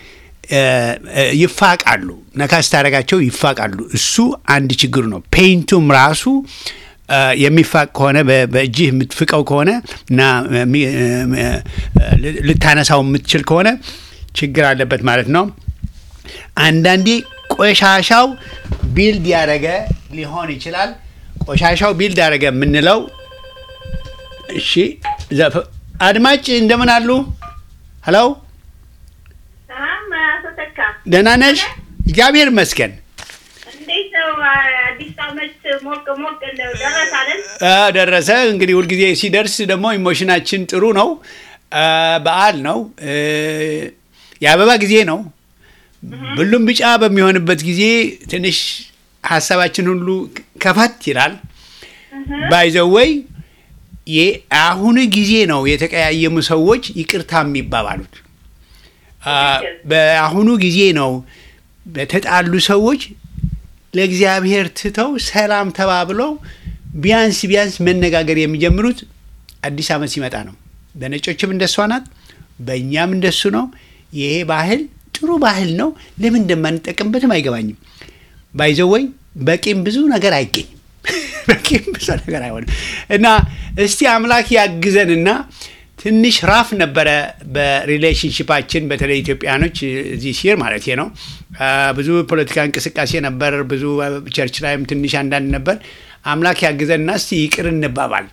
እ፣ እ፣ ይፋቃሉ። ነካ ስታደርጋቸው ይፋቃሉ። እሱ አንድ ችግሩ ነው። ፔይንቱም ራሱ እ፣ የሚፋቅ ከሆነ በ- በእጅህ የምትፍቀው ከሆነ እና ሚ- እ፣ እ፣ ል- ልታነሳው የምትችል ከሆነ ችግር አለበት ማለት ነው። አንዳንዴ ቆሻሻው ቢልድ ያደረገ ሊሆን ይችላል። ቆሻሻው ቢልድ ያደረገ የምንለው እሺ፣ ዘፈ- አድማጭ እንደምን አሉ? ሄሎ ሰላም አቶ ተካ ደህና ነሽ? እግዚአብሔር ይመስገን። እንዴት ነው? አዲስ ዓመት ሞቅ ሞቅ እንደው ደረሰ አይደል? አ፣ ደረሰ እንግዲህ ሁልጊዜ ሲደርስ ደግሞ ኢሞሽናችን ጥሩ ነው። አ፣ በዓል ነው። እ፣ የአበባ ጊዜ ነው። ሁሉም ቢጫ በሚሆንበት ጊዜ ትንሽ ሀሳባችን ሁሉ ከፋት ይላል። ባይዘወይ የአሁኑ ጊዜ ነው የተቀያየሙ ሰዎች ይቅርታ የሚባባሉት። አ፣ በአሁኑ ጊዜ ነው በተጣሉ ሰዎች ለእግዚአብሔር ትተው ሰላም ተባብለው ቢያንስ ቢያንስ መነጋገር የሚጀምሩት አዲስ ዓመት ሲመጣ ነው። በነጮችም እንደሷ ናት፣ በእኛም እንደሱ ነው። ይሄ ባህል ጥሩ ባህል ነው። ለምን እንደማንጠቀምበትም አይገባኝም። ባይዘወይ በቂም ብዙ ነገር አይገኝም። በቂም ብዙ ነገር አይሆንም እና እስቲ አምላክ ያግዘንና ትንሽ ራፍ ነበረ በሪሌሽንሽፓችን በተለይ ኢትዮጵያኖች እዚህ ሲር ማለት ነው። አ፣ ብዙ ፖለቲካ እንቅስቃሴ ነበር። ብዙ ቸርች ላይም ትንሽ አንዳንድ ነበር። አምላክ ያግዘንና እስቲ ይቅር እንባባል።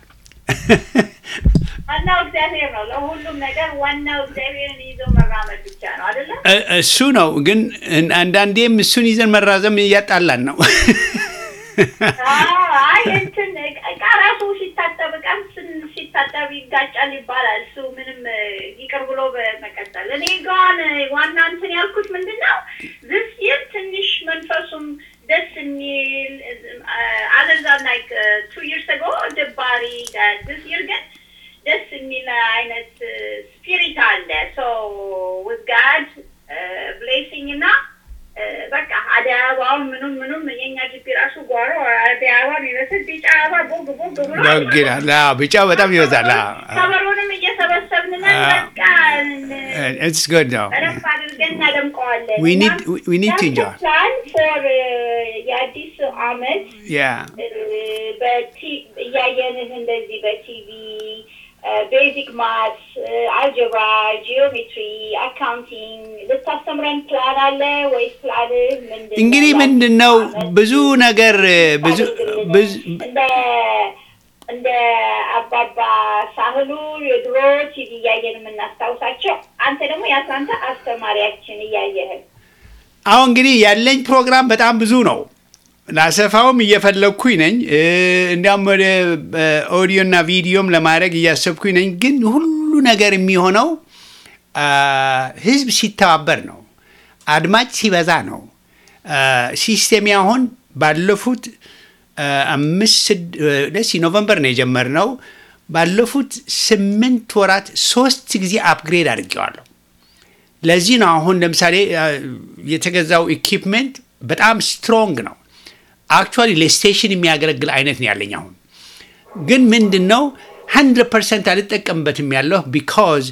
ዋናው እግዚአብሔር ነው። ለሁሉም ነገር ዋናው እግዚአብሔርን ይዞ መራመድ ብቻ ነው አይደለም? እ- እሱ ነው ግን እን- አንዳንዴም እሱን ይዘን መራዘም እያጣላን ነው። አይ እንትን እቃ ራሱ ሲታጠብ እቃም ስን- ሲታጠብ ይጋጫል ይባላል። እሱ ምንም እ፣ ይቅር ብሎ በመቀጠል እኔ ጋን ዋና እንትን ያልኩት ምንድን ነው ዝስ ይር ትንሽ መንፈሱም ደስ የሚል አለዛ ላይክ ቱ ይርስ አጎ ደባሪ ዝስ ይር ግን ደስ የሚል አይነት ስፒሪት አለ ሶ ዊዝ ጋድ ብሌሲንግ እና እ፣ በቃ አደይ አበባውን ምኑም ምኑም የኛ ግቢ ራሱ ጓሮ አደይ አበባ የሚመስል ቢጫ አበባ ቦግ ቦግ ብሎ ቦግ ይላል። አዎ፣ ቢጫው በጣም ይበዛል። አዎ፣ አዎ። ከበሮንም እየሰበሰብን ነን። አዎ። በቃ It's good ነው። በደንብ አድርገን እናደምቀዋለን። We need- we need to enjoy. ፕላን ፎር የአዲስ አመት Yeah. በቲ- እያየንህ እንደዚህ በቲቪ ቤዚክ ማትስ፣ አልጀብራ፣ ጂኦሜትሪ፣ አካውንቲንግ ልታስተምረን ፕላን አለ ወይስ ፕላንህ ምንድን ነው? እንግዲህ ምንድን ነው ብዙ ነገር ብዙ ብዙ እንደ እንደ አባባ ሳህሉ የድሮ ቲቪ እያየን የምናስታውሳቸው አንተ ደግሞ የአትላንታ አስተማሪያችን እያየህን አሁን እንግዲህ ያለኝ ፕሮግራም በጣም ብዙ ነው። ላሰፋውም እየፈለግኩኝ ነኝ። እ፣ እንዲያውም ወደ ኦዲዮና ቪዲዮም ለማድረግ እያሰብኩኝ ነኝ። ግን ሁሉ ነገር የሚሆነው አ፣ ህዝብ ሲተባበር ነው። አድማጭ ሲበዛ ነው። አ፣ ሲስቴም አሁን ባለፉት አ፣ አምስት ስድ- እ፣ ደስ ኖቨምበር ነው የጀመርነው። ባለፉት ስምንት ወራት ሶስት ጊዜ አፕግሬድ አድርጌዋለሁ። ለዚህ ነው አሁን ለምሳሌ አ፣ የተገዛው ኢኪፕመንት በጣም ስትሮንግ ነው። አክቹዋሊ ለስቴሽን የሚያገለግል አይነት ነው ያለኝ አሁን ግን ምንድን ነው 100 ፐርሰንት አልጠቀምበትም ያለሁ ቢካዝ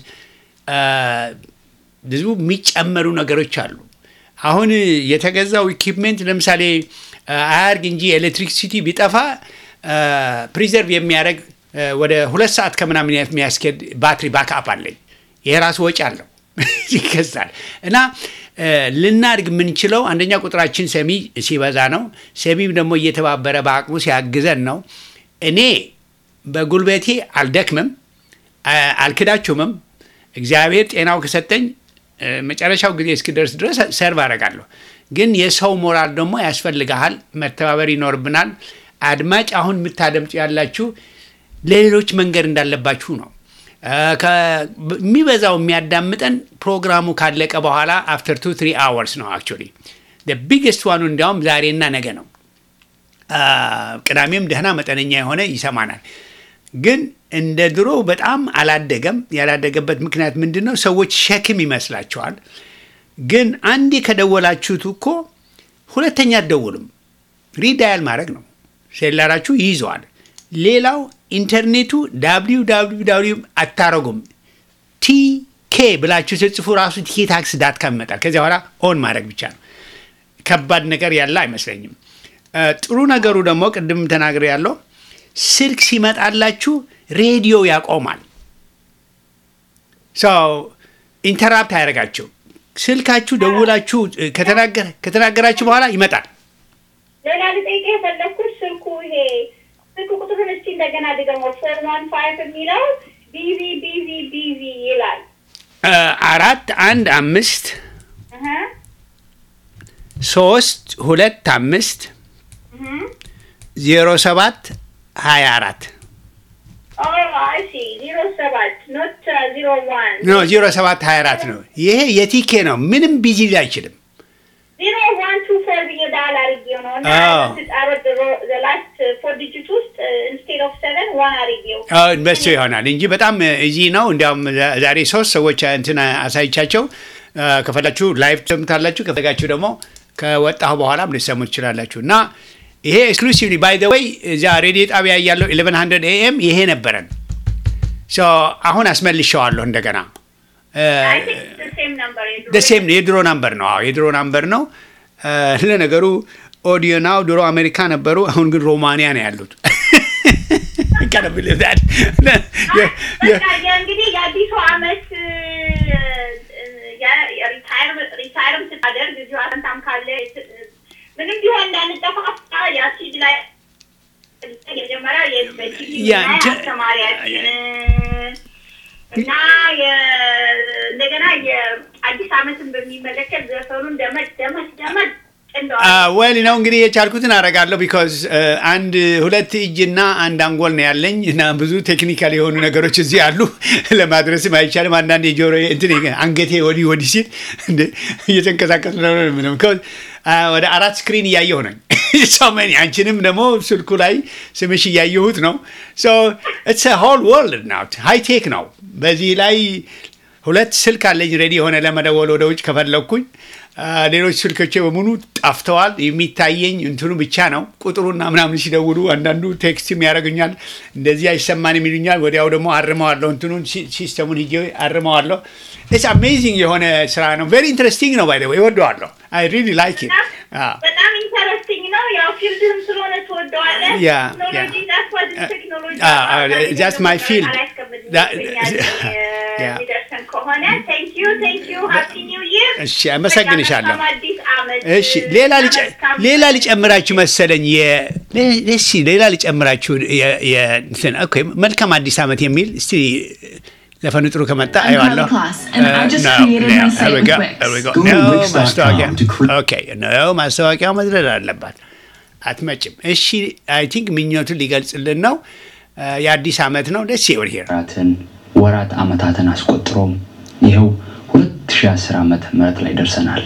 ብዙ የሚጨመሩ ነገሮች አሉ። አሁን የተገዛው ኢኪፕሜንት ለምሳሌ አያርግ እንጂ ኤሌክትሪክሲቲ ቢጠፋ ፕሪዘርቭ የሚያደርግ ወደ ሁለት ሰዓት ከምናምን የሚያስኬድ ባትሪ ባክአፕ አለኝ። ይሄ ራሱ ወጪ አለው ይገዛል እና ልናድግ የምንችለው አንደኛ ቁጥራችን ሰሚ ሲበዛ ነው። ሰሚም ደግሞ እየተባበረ በአቅሙ ሲያግዘን ነው። እኔ በጉልበቴ አልደክምም፣ አልክዳችሁምም። እግዚአብሔር ጤናው ከሰጠኝ መጨረሻው ጊዜ እስክደርስ ድረስ ሰርቭ አደርጋለሁ። ግን የሰው ሞራል ደግሞ ያስፈልግሃል። መተባበር ይኖርብናል። አድማጭ አሁን የምታደምጡ ያላችሁ ለሌሎች መንገድ እንዳለባችሁ ነው። የሚበዛው የሚያዳምጠን ፕሮግራሙ ካለቀ በኋላ አፍተር ቱ ትሪ አወርስ ነው። አክቹዋሊ ቢግስት ዋኑ እንዲያውም ዛሬና ነገ ነው። ቅዳሜም ደህና መጠነኛ የሆነ ይሰማናል። ግን እንደ ድሮ በጣም አላደገም። ያላደገበት ምክንያት ምንድን ነው? ሰዎች ሸክም ይመስላቸዋል። ግን አንዴ ከደወላችሁት እኮ ሁለተኛ አትደውሉም። ሪዳያል ማድረግ ነው። ሴላራችሁ ይይዘዋል። ሌላው ኢንተርኔቱ ዳብሊው ዳብሊው ዳብሊው አታረጉም። ቲኬ ብላችሁ ስትጽፉ ራሱ ቲኬ ታክስ ዳት ካም ይመጣል። ከዚያ በኋላ ኦን ማድረግ ብቻ ነው። ከባድ ነገር ያለ አይመስለኝም። እ፣ ጥሩ ነገሩ ደግሞ ቅድም ተናግሬ ያለው ስልክ ሲመጣላችሁ ሬዲዮ ያቆማል። ሰው ኢንተራፕት አያደርጋቸው። ስልካችሁ ደውላችሁ እ፣ ከተናገረ- ከተናገራችሁ በኋላ ይመጣል። ሌላ ልጠይቅ የፈለግኩት ስልኩ ይሄ ስልክ ቁጥሩን እስቲ እንደገና ድገሞ ፎር ዋን ፋይቭ የሚለው ቢዚ ቢዚ ቢዚ ይላል። እ፣ አራት አንድ አምስት እህ ሶስት ሁለት አምስት እህ ዜሮ ሰባት ሀያ አራት አይ ሲ ዜሮ ሰባት ኖት ዜሮ ዋን ኖ ዜሮ ሰባት ሀያ አራት ነው። ይሄ የቲኬ ነው። ምንም ቢዚ ሊል አይችልም። ዜሮ ዋን ቱ ፎር ብዬ ዳል አድርጌው ነው እና አዎ። ስጣረት ላስት ፎር ዲጂት ውስጥ ኢንስቴድ ኦፍ ሰቨን ዋን አድርጌው አዎ፣ በሱ ይሆናል እንጂ በጣም እዚ ነው። እንዲያውም ዛ- ዛሬ ሶስት ሰዎች እንትን አሳይቻቸው አ፣ ከፈላችሁ ላይቭ ትሰሙታላችሁ፣ ከፈለጋችሁ ደግሞ ከወጣሁ በኋላም ልሰሙ ትችላላችሁ። እና ይሄ ኤክስክሉሲቭሊ ባይ ዘ ወይ እዚያ ሬዲዮ ጣቢያ ያለው 1100 ኤኤም ይሄ ነበረን። ሶ አሁን አስመልሸዋለሁ እንደገና አይ ቲንክ ሴም ነምበር ደሴም የድሮ ናምበር ነው። አዎ የድሮ ናምበር ነው። አ፣ ለነገሩ ኦዲዮ ናው ድሮ አሜሪካ ነበሩ፣ አሁን ግን ሮማንያ ነው ያሉት። Can't believe that. በቃ የእንግዲህ የአዲሱ አመት ሪታይርም ስታደርግ እዚሁ አሰንታም ካለ ምንም ቢሆን እንዳንጠፋፋ የአሲድ ላይ የመጀመሪያ የበቲቪ ያ እንትን- አስተማሪያችን እና የ- እንደገና የአዲስ አመትን በሚመለከት ዘፈኑን ደመድ ደመድ ደመድ እንደዋል ወል ነው እንግዲህ የቻልኩትን አደርጋለሁ። ቢኮዝ አንድ ሁለት እጅና አንድ አንጎል ነው ያለኝ እና ብዙ ቴክኒካል የሆኑ ነገሮች እዚህ አሉ። ለማድረስም አይቻልም። አንዳንድ የጆሮ እንትን አንገቴ ወዲህ ወዲህ ሲል እንደ እየተንቀሳቀሱ ነው ምንም because አ፣ ወደ አራት ስክሪን እያየሁ ነኝ። ሰመን አንቺንም ደግሞ ስልኩ ላይ ስምሽ እያየሁት ነው። ኢትስ ሆል ወርልድ ናው ሃይቴክ ነው። በዚህ ላይ ሁለት ስልክ አለኝ ሬዲ የሆነ ለመደወል ወደ ውጭ ከፈለግኩኝ። አ፣ ሌሎች ስልኮቼ በሙሉ ጠፍተዋል። የሚታየኝ እንትኑ ብቻ ነው። ቁጥሩና ምናምን ሲደውሉ አንዳንዱ ቴክስትም ያደርጉኛል። እንደዚህ አይሰማንም ይሉኛል። ወዲያው ደግሞ አርመዋለሁ፣ እንትኑን ሲ- ሲስተሙን ሂጄ አርመዋለሁ። ኢትስ አሜዚንግ የሆነ ስራ ነው። ቬሪ ኢንትረስቲንግ ነው። ባይ ዘ ወይ እወደዋለሁ። አይ ሪሊ ላይክ ኢት በጣም ኢንተረስቲንግ ነው። ያው ፊልድህም ስለሆነ ትወደዋለህ። ያ፣ ቴክኖሎጂ ያ። that's what is technology አ፣ አ፣ that's my field. That- ያ። ሚደርሰን ከሆነ ቴንክ ዩ ቴንክ ዩ ሃፒ ኒው ይር። እሺ፣ አመሰግንሻለሁ። መልካም አዲስ ዓመት። እሺ ሌላ ልጨ- መልካም- ሌላ ሊጨምራችሁ መሰለኝ የ- ለ- እሺ ሌላ ሊጨምራችሁ የ- የ- እንትን ኦኬ መልካም አዲስ ዓመት የሚል እስቲ ዘፈኑ ጥሩ ከመጣ I'm አየዋለሁ። Kelly Kloss, and I just No, created no, my there site we with go, Wix. there we go. Go to No, Wix.com ማስታወቂያ to cre- ኦኬ ነው ማስታወቂያው መድረድ አለባት። አትመጭም። እሺ አይ ቲንክ ምኞቱን ሊገልጽልን ነው። የአዲስ ዓመት ነው። ደስ ይወር ሄር ወራትን ወራት አመታትን አስቆጥሮም ይኸው 2010 ዓመተ ምህረት ላይ ደርሰናል።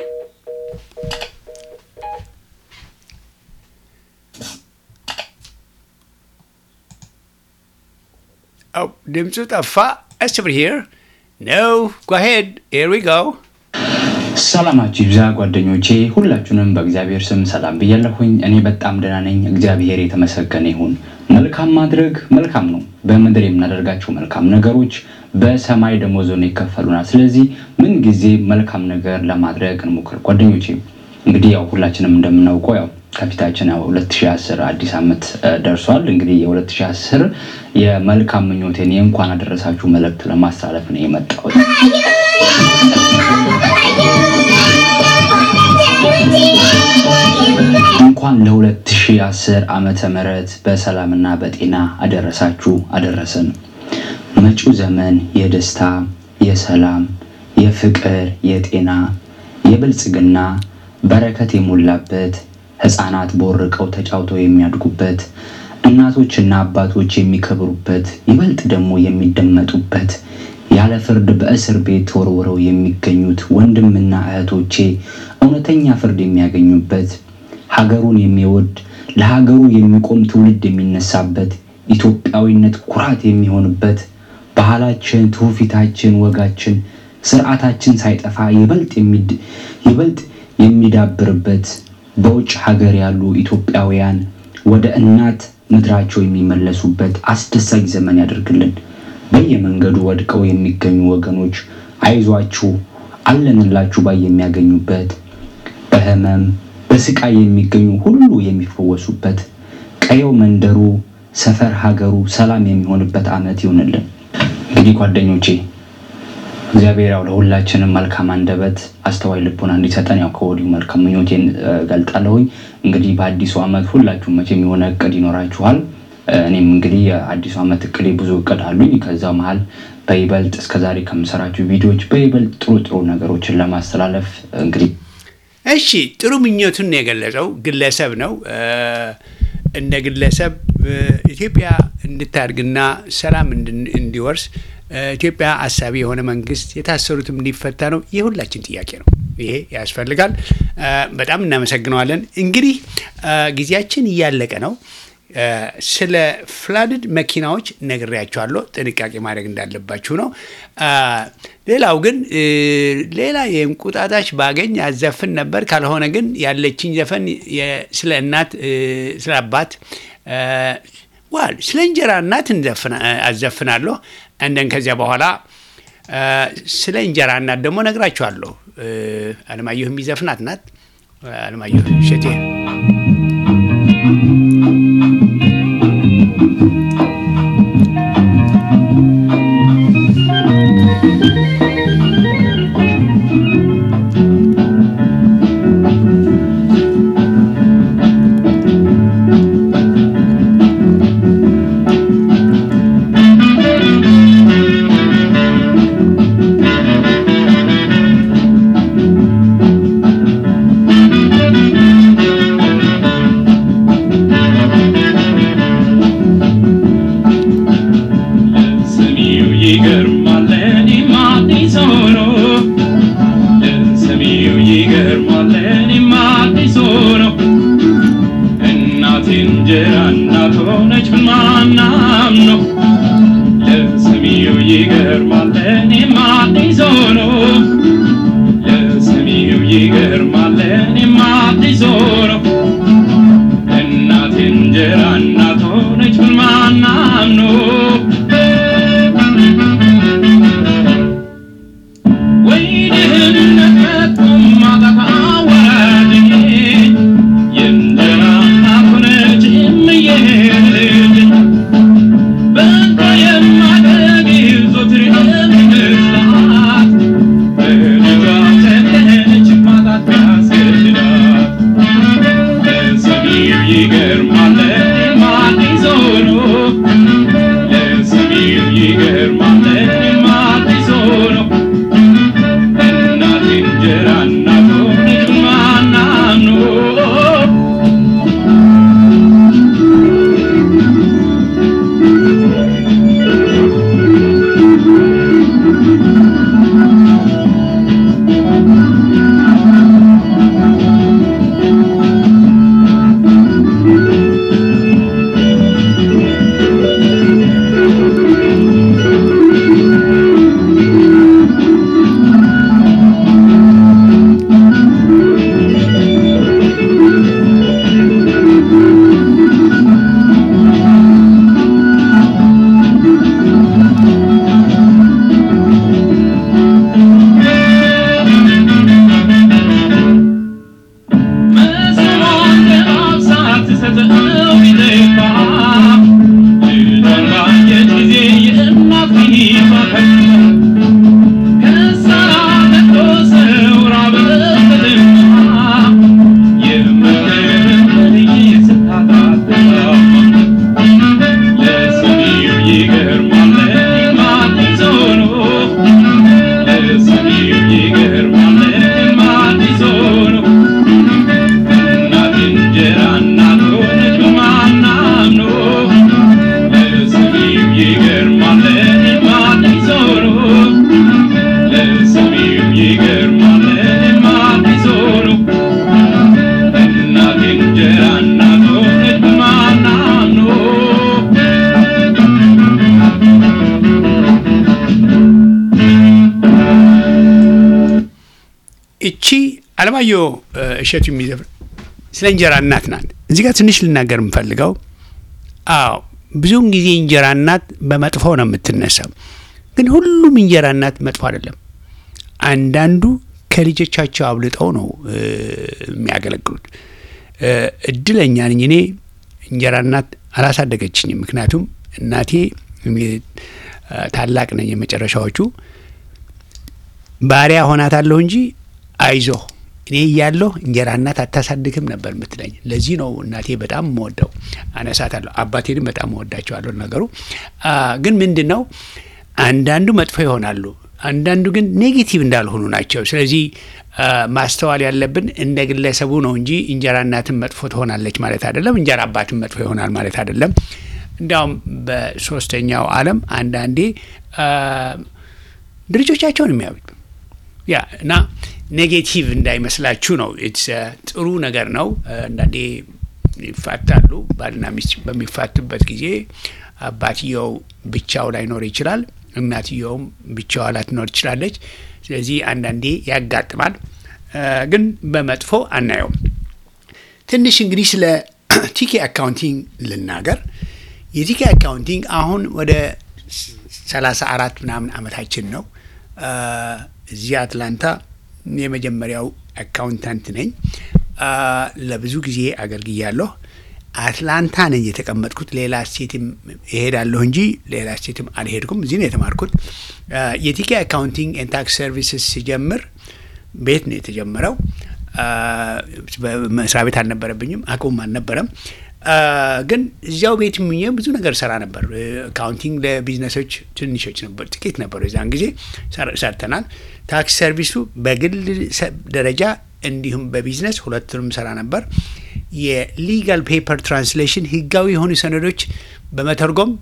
ድምፁ ጠፋ። እስ ብር ሄር ነው ጓሄድ ሄር ዊ ጎ ሰላማችሁ ይብዛ ጓደኞቼ፣ ሁላችሁንም በእግዚአብሔር ስም ሰላም ብያለሁኝ። እኔ በጣም ደህና ነኝ። እግዚአብሔር የተመሰገነ ይሁን። መልካም ማድረግ መልካም ነው። በምድር የምናደርጋቸው መልካም ነገሮች በሰማይ ደሞዞን ይከፈሉናል። ስለዚህ ምን ጊዜ መልካም ነገር ለማድረግ እንሞክር ጓደኞቼ። እንግዲህ ያው ሁላችንም እንደምናውቀው ያው ከፊታችን ያው 2010 አዲስ ዓመት እ፣ ደርሷል። እንግዲህ የ2010 የመልካም ምኞቴን የእንኳን አደረሳችሁ መልእክት ለማስተላለፍ ነው የመጣሁት። እንኳን ለ2010 ዓመተ ምህረት በሰላምና በጤና አደረሳችሁ አደረሰን። መጪው ዘመን የደስታ፣ የሰላም፣ የፍቅር፣ የጤና፣ የብልጽግና በረከት የሞላበት ሕፃናት ቦርቀው ተጫውተው የሚያድጉበት እናቶችና አባቶች የሚከብሩበት ይበልጥ ደግሞ የሚደመጡበት ያለ ፍርድ በእስር ቤት ተወርውረው የሚገኙት ወንድምና እህቶቼ እውነተኛ ፍርድ የሚያገኙበት ሀገሩን የሚወድ ለሀገሩ የሚቆም ትውልድ የሚነሳበት ኢትዮጵያዊነት ኩራት የሚሆንበት ባህላችን፣ ትውፊታችን፣ ወጋችን፣ ስርዓታችን ሳይጠፋ ይበልጥ የሚድ- ይበልጥ የሚዳብርበት በውጭ ሀገር ያሉ ኢትዮጵያውያን ወደ እናት ምድራቸው የሚመለሱበት አስደሳች ዘመን ያደርግልን። በየመንገዱ ወድቀው የሚገኙ ወገኖች አይዟችሁ አለንላችሁ ባይ የሚያገኙበት በህመም በስቃይ የሚገኙ ሁሉ የሚፈወሱበት ቀየው መንደሩ ሰፈር ሀገሩ ሰላም የሚሆንበት ዓመት ይሁንልን። እንግዲህ ጓደኞቼ እግዚአብሔር ያው ለሁላችንም መልካም አንደበት አስተዋይ ልቦና እንዲሰጠን ያው ከወዲሁ መልካም ምኞቴን እ፣ ገልጣለሁኝ። እንግዲህ በአዲሱ ዓመት ሁላችሁም መቼም የሆነ እቅድ ይኖራችኋል። እ፣ እኔም እንግዲህ የአዲሱ ዓመት እቅዴ ብዙ እቅድ አሉኝ። ከዛ መሀል በይበልጥ እስከዛሬ ከምሰራቸው ቪዲዮዎች በይበልጥ ጥሩ ጥሩ ነገሮችን ለማስተላለፍ እንግዲህ እሺ ጥሩ ምኞቱን ነው የገለጸው ግለሰብ ነው። እ፣ እንደ ግለሰብ እ፣ ኢትዮጵያ እንድታድግና ሰላም እንድን- እንዲወርስ እ፣ ኢትዮጵያ አሳቢ የሆነ መንግስት የታሰሩትም እንዲፈታ ነው የሁላችን ጥያቄ ነው። ይሄ ያስፈልጋል። እ፣ በጣም እናመሰግነዋለን። እንግዲህ እ፣ ጊዜያችን እያለቀ ነው። እ፣ ስለ ፍላድድ መኪናዎች ነግሬያቸዋለሁ። ጥንቃቄ ማድረግ እንዳለባችሁ ነው። እ፣ ሌላው ግን እ፣ ሌላ የእንቁጣጣሽ ባገኝ አዘፍን ነበር። ካልሆነ ግን ያለችኝ ዘፈን የ- ስለ እናት እ፣ ስለ አባት እ፣ ዋል ስለ እንጀራ እናት እንዘፍና- አዘፍናለሁ። እንደን ከዚያ በኋላ እ፣ ስለ እንጀራ እናት ደግሞ ነግራችኋለሁ። እ፣ አለማየሁ የሚዘፍናት ናት። አለማየሁ እሸቴ ለሰሚው ይገርማል ለእኔም አዲስ ሆኖ ለሰሚው ይገርማል ለእኔም አዲስ ሆኖ እናቴ እንጀራ እናት ሆነች ብል ማናም ነው ለሰሚው ይገርማል ለእኔም አዲስ ሆኖ ለሰሚው ይገርማል ለእኔም አዲስ ሆኖ እናቴ እንጀራ እናት ሆነች ብል ማናም ነው ወይ ድህነት መጥቶም ማጣት አዋራጅ የእንጀራ እናት ሆነች እምዬ ልጅ በቃ የማደግ ዞትር የምመስላት በልጇ ተገኘች ማጣት ያስገድዳት ለሰሚው ይገርማል ለእኔም አዲስ ሆኖ ለሰሚው ይገርማል ለእኔም አዲስ ሆኖ እናቴ እንጀራ እናት ሆነች ማናም ነው መስሎን ለማብሳት ሰጠው ቢጠፋ ልጇን ባየች ጊዜ የእናት ፊቷ ከፋ። ከሳራ ነጥቶ ሰው ራበትልማ የምትገርም ልጅ ስታጣት ተሰማ። ለሰሚው ይገርማል ለእኔም አዲስ ሆኖ ለሰሚው ይገርማል ለእኔም አዲስ ሆኖ እናቴ እንጀራ እናት ሆነች በማናም ነው ለሰሚው ይገርማል ለእኔም አዲስ ሆኖ ለሰሚው ይገርማል ለእኔም አዲስ ሆኖ እናቴ እንጀራ እናት ሆነች በማናም ነው እቺ አለማየሁ እ፣ እሸቱ የሚዘፍን ስለ እንጀራ እናት ናት። እዚህ ጋር ትንሽ ልናገር የምፈልገው አዎ ብዙውን ጊዜ እንጀራ እናት በመጥፎ ነው የምትነሳው። ግን ሁሉም እንጀራ እናት መጥፎ አይደለም። አንዳንዱ ከልጆቻቸው አብልጠው ነው እ፣ የሚያገለግሉት። እ፣ እድለኛ ነኝ እኔ እንጀራ እናት አላሳደገችኝም። ምክንያቱም እናቴ እኔ፣ እ፣ ታላቅ ነኝ የመጨረሻዎቹ ባሪያ ሆናታለሁ እንጂ አይዞህ እኔ እያለሁ እንጀራ እናት አታሳድግም ነበር የምትለኝ። ለዚህ ነው እናቴ በጣም መወደው አነሳታለሁ። አባቴንም በጣም መወዳቸዋለሁ። ነገሩ አ፣ ግን ምንድን ነው አንዳንዱ መጥፎ ይሆናሉ፣ አንዳንዱ ግን ኔጌቲቭ እንዳልሆኑ ናቸው። ስለዚህ አ፣ ማስተዋል ያለብን እንደ ግለሰቡ ነው እንጂ እንጀራ እናትን መጥፎ ትሆናለች ማለት አይደለም። እንጀራ አባትን መጥፎ ይሆናል ማለት አይደለም። እንዲያውም በሶስተኛው ዓለም አንዳንዴ አ፣ ድርጅቶቻቸውን የሚያዩት ያ እና ኔጌቲቭ እንዳይመስላችሁ ነው። ኢትስ ጥሩ ነገር ነው። አንዳንዴ ይፋታሉ። ባልና ሚስት በሚፋቱበት ጊዜ አባትየው ብቻው ላይኖር ይችላል፣ እናትየውም ብቻዋ ላትኖር ትችላለች። ስለዚህ አንዳንዴ ያጋጥማል፣ እ፣ ግን በመጥፎ አናየውም። ትንሽ እንግዲህ ስለ ቲኬ አካውንቲንግ ልናገር። የቲኬ አካውንቲንግ አሁን ወደ ሰላሳ አራት ምናምን አመታችን ነው። አ፣ እዚህ አትላንታ የመጀመሪያው አካውንታንት ነኝ። አ፣ ለብዙ ጊዜ አገልግያለሁ። አትላንታ ነኝ የተቀመጥኩት። ሌላ ስቴትም እሄዳለሁ እንጂ ሌላ ስቴትም አልሄድኩም። እዚህ ነው የተማርኩት። አ፣ የቲኬ አካውንቲንግ ኤንድ ታክስ ሰርቪስስ ሲጀምር ቤት ነው የተጀመረው። አ፣ መስሪያ ቤት አልነበረብኝም፣ አቅሙም አልነበረም። አ፣ ግን እዚያው ቤት ምኜ ብዙ ነገር ሰራ ነበር። እ፣ አካውንቲንግ ለቢዝነሶች ትንሾች ነበር፣ ጥቂት ነበሩ። የዛን ጊዜ ሰር- ሰርተናል። ታክስ ሰርቪሱ በግል ሰ- ደረጃ እንዲሁም በቢዝነስ ሁለቱንም ሰራ ነበር። የሊጋል ፔፐር ትራንስሌሽን ህጋዊ የሆኑ ሰነዶች በመተርጎም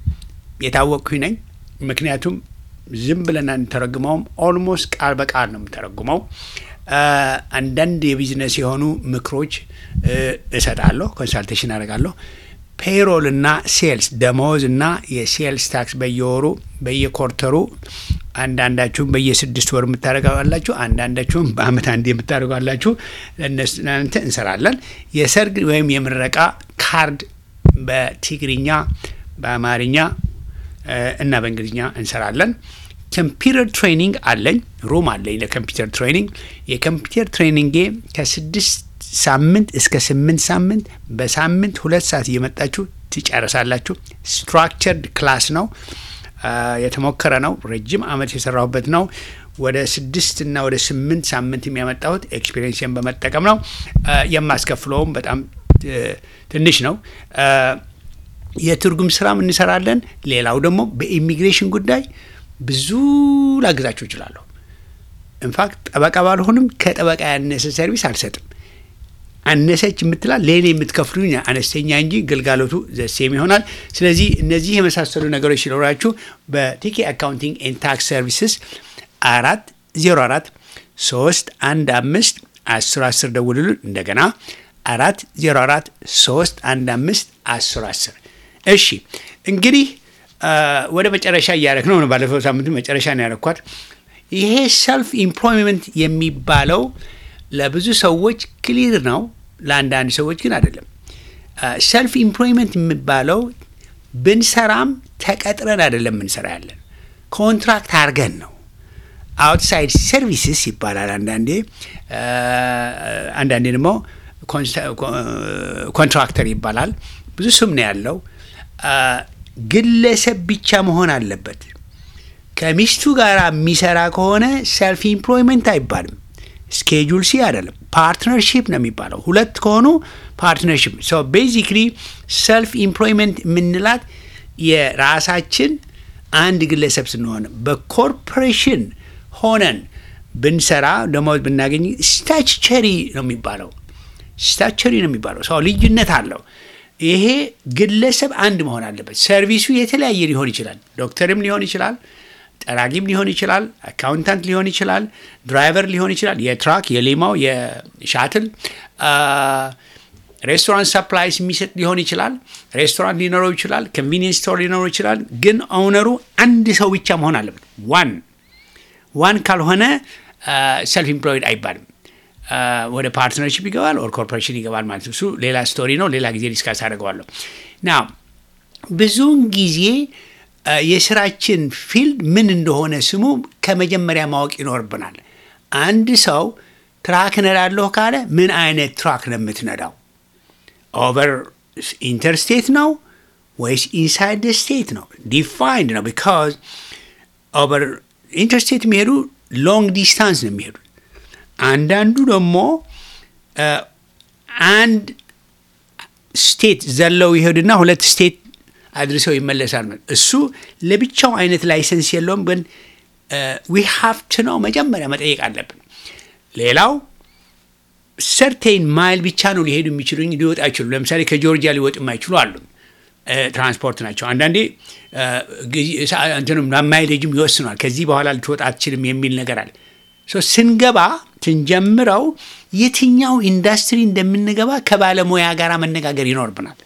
የታወቅኩኝ ነኝ። ምክንያቱም ዝም ብለን አንተረጉመውም፣ ኦልሞስት ቃል በቃል ነው የምተረጉመው። አ፣ አንዳንድ የቢዝነስ የሆኑ ምክሮች እ፣ እሰጣለሁ፣ ኮንሳልቴሽን አደርጋለሁ። ፔሮል እና ሴልስ ደመወዝ እና የሴልስ ታክስ በየወሩ በየኮርተሩ አንዳንዳችሁም በየስድስት ወር የምታደርጋላችሁ፣ አንዳንዳችሁም በአመት አንድ የምታደርጋላችሁ። ለእናንተ እንሰራለን። የሰርግ ወይም የምረቃ ካርድ በትግርኛ በአማርኛ እ፣ እና በእንግሊዝኛ እንሰራለን። ኮምፒውተር ትሬኒንግ አለኝ፣ ሩም አለኝ ለኮምፒውተር ትሬኒንግ። የኮምፒውተር ትሬኒንጌ ከስድስት ሳምንት እስከ ስምንት ሳምንት በሳምንት ሁለት ሰዓት እየመጣችሁ ትጨርሳላችሁ። ስትራክቸርድ ክላስ ነው፣ አ፣ የተሞከረ ነው። ረጅም አመት የሰራሁበት ነው። ወደ ስድስት እና ወደ ስምንት ሳምንት የሚያመጣሁት ኤክስፔሪንስን በመጠቀም ነው። አ፣ የማስከፍለውም በጣም እ፣ ትንሽ ነው። አ፣ የትርጉም ስራም እንሰራለን። ሌላው ደግሞ በኢሚግሬሽን ጉዳይ ብዙ ላግዛችሁ እችላለሁ። ኢንፋክት ጠበቃ ባልሆንም ከጠበቃ ያነሰ ሰርቪስ አልሰጥም። አነሰች የምትላል ሌላ የምትከፍሉኝ አነስተኛ እንጂ ግልጋሎቱ ዘሴም ይሆናል። ስለዚህ እነዚህ የመሳሰሉ ነገሮች ሲኖራችሁ በቲኬ አካውንቲንግ ኤንድ ታክስ ሰርቪስስ አራት ዜሮ አራት ሶስት አንድ አምስት አስር አስር ደውሉልን። እንደገና አራት ዜሮ አራት ሶስት አንድ አምስት አስር አስር እሺ እንግዲህ አ፣ ወደ መጨረሻ እያደረግ ነው። ባለፈው ሳምንት መጨረሻ ነው ያደረኳት። ይሄ ሰልፍ ኢምፕሎይመንት የሚባለው ለብዙ ሰዎች ክሊር ነው፣ ለአንዳንድ ሰዎች ግን አይደለም። ሰልፍ ኢምፕሎይመንት የሚባለው ብንሰራም ተቀጥረን አይደለም ምንሰራ ያለን ኮንትራክት አድርገን ነው። አውትሳይድ ሰርቪስስ ይባላል አንዳንዴ አ፣ አንዳንዴ ደግሞ ኮንትራክተር ይባላል። ብዙ ስም ነው ያለው። አ፣ ግለሰብ ብቻ መሆን አለበት። ከሚስቱ ጋር የሚሰራ ከሆነ ሰልፍ ኢምፕሎይመንት አይባልም። ስኬጁል ሲ አይደለም፣ ፓርትነርሺፕ ነው የሚባለው። ሁለት ከሆኑ ፓርትነርሺፕ። ሶ ቤዚክሊ ሰልፍ ኢምፕሎይመንት የምንላት የራሳችን አንድ ግለሰብ ስንሆን፣ በኮርፖሬሽን ሆነን ብንሰራ ደሞዝ ብናገኝ ስታችቸሪ ነው የሚባለው። ስታቸሪ ነው የሚባለው። ሰው ልዩነት አለው። ይሄ ግለሰብ አንድ መሆን አለበት። ሰርቪሱ የተለያየ ሊሆን ይችላል። ዶክተርም ሊሆን ይችላል፣ ጠራጊም ሊሆን ይችላል፣ አካውንታንት ሊሆን ይችላል፣ ድራይቨር ሊሆን ይችላል፣ የትራክ የሌማው የሻትል ሬስቶራንት ሰፕላይስ የሚሰጥ ሊሆን ይችላል። ሬስቶራንት ሊኖረው ይችላል። ኮንቪኒየንስ ስቶር ሊኖረው ይችላል። ግን ኦውነሩ አንድ ሰው ብቻ መሆን አለበት። ዋን ዋን ካልሆነ ሰልፍ ኢምፕሎይድ አይባልም። ወደ ፓርትነርሽፕ ይገባል ኦር ኮርፖሬሽን ይገባል ማለት ነው። እሱ ሌላ ስቶሪ ነው። ሌላ ጊዜ ዲስካስ አደርገዋለሁ። ና ብዙውን ጊዜ አ፣ የስራችን ፊልድ ምን እንደሆነ ስሙ ከመጀመሪያ ማወቅ ይኖርብናል። አንድ ሰው ትራክ እነዳለሁ ካለ ምን አይነት ትራክ ነው የምትነዳው? ኦቨር ኢንተርስቴት ነው ወይስ ኢንሳይድ ስቴት ነው? ዲፋይንድ ነው። ቢካዝ ኦቨር ኢንተርስቴት የሚሄዱ ሎንግ ዲስታንስ ነው የሚሄዱት። አንዳንዱ ደግሞ አ፣ አንድ ስቴት ዘለው ይሄዱና ሁለት ስቴት አድርሰው ይመለሳል። እሱ ለብቻው አይነት ላይሰንስ የለውም። ግን ዊ ሃቭ ቱ ነው መጀመሪያ መጠየቅ አለብን። ሌላው ሰርቴን ማይል ብቻ ነው ሊሄዱ የሚችሉ እንጂ ሊወጡ አይችሉ። ለምሳሌ ከጆርጂያ ሊወጡ የማይችሉ አሉ። እ፣ ትራንስፖርት ናቸው። አንዳንዴ እ፣ ጊዜ- ሰዓ- እንትኑም ማይሌጅም ይወስኗል። ከዚህ በኋላ ልትወጣ አትችልም የሚል ነገር አለ። ሶ ስንገባ ስንጀምረው የትኛው ኢንዱስትሪ እንደምንገባ ከባለሙያ ጋር መነጋገር ይኖርብናል።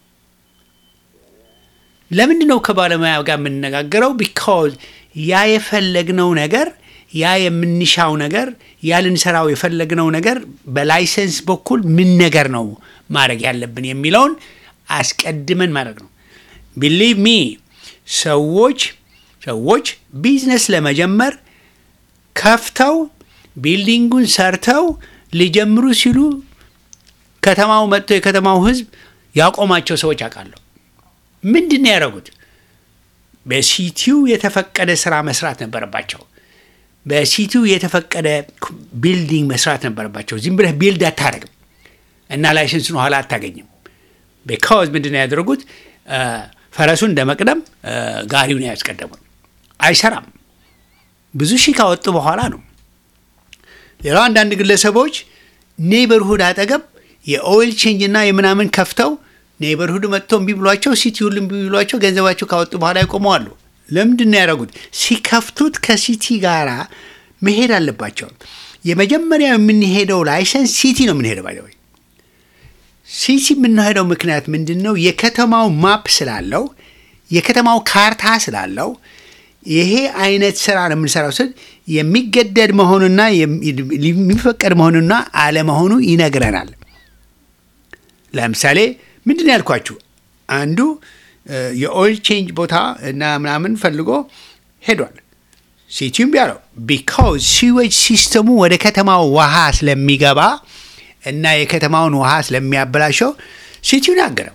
ለምንድን ነው ከባለሙያ ጋር የምንነጋገረው? ቢካዝ ያ የፈለግነው ነገር ያ የምንሻው ነገር ያ ልንሰራው የፈለግነው ነገር በላይሰንስ በኩል ምን ነገር ነው ማድረግ ያለብን የሚለውን አስቀድመን ማድረግ ነው። ቢሊቭ ሚ ሰዎች ሰዎች ቢዝነስ ለመጀመር ከፍተው ቢልዲንጉን ሰርተው ሊጀምሩ ሲሉ ከተማው መጥቶ የከተማው ሕዝብ ያቆማቸው ሰዎች አውቃለሁ። ምንድን ነው ያደረጉት? በሲቲው የተፈቀደ ስራ መስራት ነበረባቸው። በሲቲው የተፈቀደ ቢልዲንግ መስራት ነበረባቸው። ዝም ብለህ ቢልድ አታደርግም እና ላይሰንስን ኋላ አታገኝም። ቢካዝ ምንድን ነው ያደረጉት? አ፣ ፈረሱን እንደ መቅደም አ፣ ጋሪውን ያስቀደሙት። አይሰራም። ብዙ ሺህ ካወጡ በኋላ ነው። ሌላው አንዳንድ ግለሰቦች ኔይበርሁድ አጠገብ የኦይል ቼንጅ እና የምናምን ከፍተው ኔይበርሁድ መጥቶ እምቢ ብሏቸው ሲቲ ሁሉ እምቢ ብሏቸው ገንዘባቸው ካወጡ በኋላ ይቆመዋሉ። ለምንድን ነው ያደረጉት? ሲከፍቱት ከሲቲ ጋራ መሄድ አለባቸው። የመጀመሪያው የምንሄደው ላይሰንስ ሲቲ ነው የምንሄደው ባይ ወይ ሲቲ የምንሄደው ምክንያት ምንድን ነው? የከተማው ማፕ ስላለው የከተማው ካርታ ስላለው ይሄ አይነት ስራ ነው የምንሰራው ስል የሚገደድ መሆኑና የሚፈቀድ መሆኑና አለመሆኑ ይነግረናል። ለምሳሌ ምንድን ነው ያልኳችሁ? አንዱ እ፣ የኦይል ቼንጅ ቦታ እና ምናምን ፈልጎ ሄዷል። ሲቲውም ቢያለው ቢካዝ ሲዌጅ ሲስተሙ ወደ ከተማው ውሃ ስለሚገባ እና የከተማውን ውሃ ስለሚያበላሸው ሲቲውን ያገረው።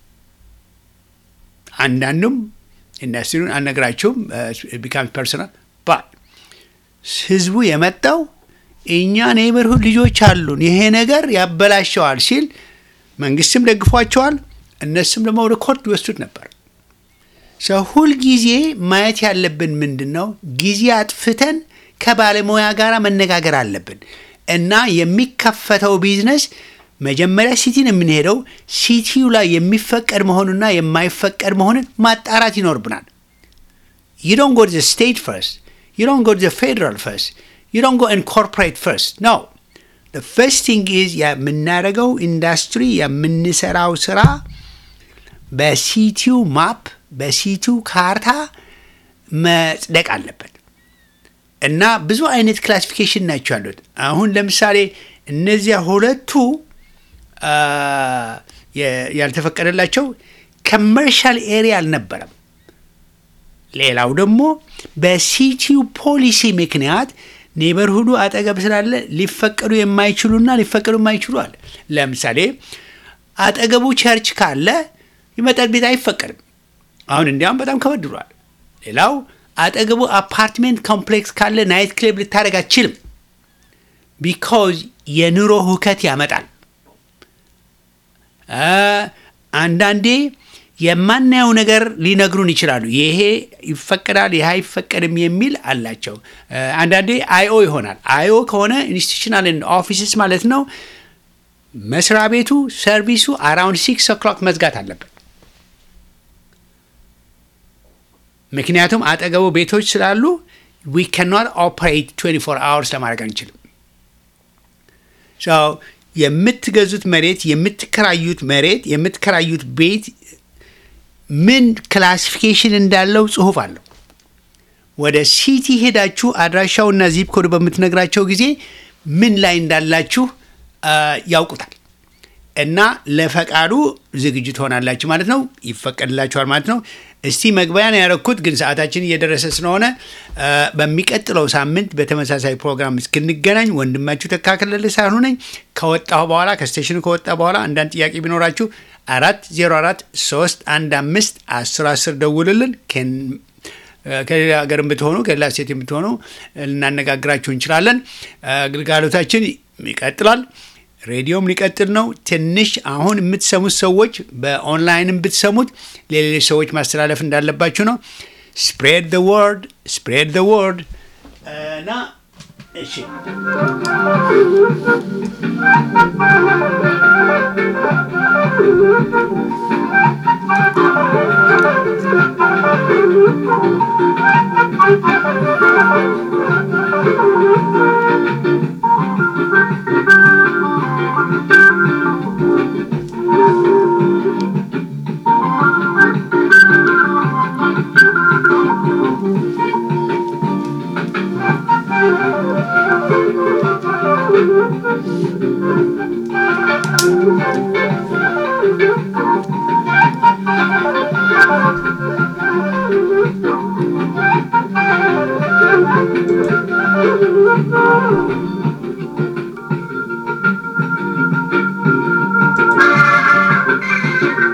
አንዳንዱም ኢንዱስትሪውን አልነግራችሁም ቢካም ፐርሰናል ባ ህዝቡ የመጣው እኛ ኔይበርሁድ ልጆች አሉን ይሄ ነገር ያበላሸዋል ሲል መንግስትም ደግፏቸዋል፣ እነሱም ደግሞ ወደ ኮርት ይወስዱት ነበር። ሰው ሁልጊዜ ማየት ያለብን ምንድን ነው? ጊዜ አጥፍተን ከባለሙያ ጋር መነጋገር አለብን እና የሚከፈተው ቢዝነስ መጀመሪያ ሲቲ ነው የምንሄደው። ሲቲው ላይ የሚፈቀድ መሆኑና የማይፈቀድ መሆኑን ማጣራት ይኖርብናል። you don't go to the state first. You don't go to the federal first. You don't go and corporate first. No. The first thing is የምናደርገው ኢንዱስትሪ የምንሰራው ስራ በሲቲው ማፕ በሲቲው ካርታ መጽደቅ አለበት እና ብዙ አይነት ክላሲፊኬሽን ናቸው ያሉት። አሁን ለምሳሌ እነዚያ ሁለቱ አ፣ የ- ያልተፈቀደላቸው ኮመርሻል ኤሪያ አልነበረም። ሌላው ደግሞ በሲቲው ፖሊሲ ምክንያት ኔበርሁዱ አጠገብ ስላለ ሊፈቀዱ የማይችሉና ሊፈቀዱ የማይችሉ አለ። ለምሳሌ አጠገቡ ቸርች ካለ የመጠጥ ቤት አይፈቀድም። አሁን እንዲያውም በጣም ከበድ ብሏል። ሌላው አጠገቡ አፓርትሜንት ኮምፕሌክስ ካለ ናይት ክለብ ልታደርግ አትችልም። ቢካዝ የኑሮ ሁከት ያመጣል። አ፣ አንዳንዴ የማናየው ነገር ሊነግሩን ይችላሉ። ይሄ ይፈቀዳል፣ ይሄ አይፈቀድም የሚል አላቸው። አ፣ አንዳንዴ አይኦ ይሆናል። አይኦ ከሆነ ኢንስቲቱሽናል ኦፊስስ ማለት ነው። መስሪያ ቤቱ ሰርቪሱ አራውንድ ሲክስ ኦክሎክ መዝጋት አለበት። ምክንያቱም አጠገቡ ቤቶች ስላሉ ዊ ካኖት ኦፐሬት 24 አወርስ ለማድረግ አንችልም። ሰው የምትገዙት መሬት የምትከራዩት መሬት የምትከራዩት ቤት ምን ክላሲፊኬሽን እንዳለው ጽሁፍ አለው። ወደ ሲቲ ሄዳችሁ አድራሻውና ዚፕ ኮድ በምትነግራቸው ጊዜ ምን ላይ እንዳላችሁ አ፣ ያውቁታል። እና ለፈቃዱ ዝግጁ ትሆናላችሁ ማለት ነው። ይፈቀድላችኋል ማለት ነው። እስቲ መግቢያን ያረኩት ግን ሰዓታችን እየደረሰ ስለሆነ እ፣ በሚቀጥለው ሳምንት በተመሳሳይ ፕሮግራም እስክንገናኝ ወንድማችሁ ተካከለለ ሳይሆኑ ነኝ። ከወጣሁ በኋላ ከስቴሽኑ ከወጣ በኋላ አንዳንድ ጥያቄ ቢኖራችሁ አራት ዜሮ አራት ሶስት አንድ አምስት አስር አስር ደውልልን ከን ከሌላ ሀገር ብትሆኑ ከሌላ ሴት የምትሆኑ ልናነጋግራችሁ እንችላለን። አገልጋሎታችን ይቀጥላል። ሬዲዮም ሊቀጥል ነው። ትንሽ አሁን የምትሰሙት ሰዎች በኦንላይንም ብትሰሙት ለሌሎች ሰዎች ማስተላለፍ እንዳለባችሁ ነው። ስፕሬድ ደ ወርድ ስፕሬድ ደ ወርድ እና እሺ Thank you.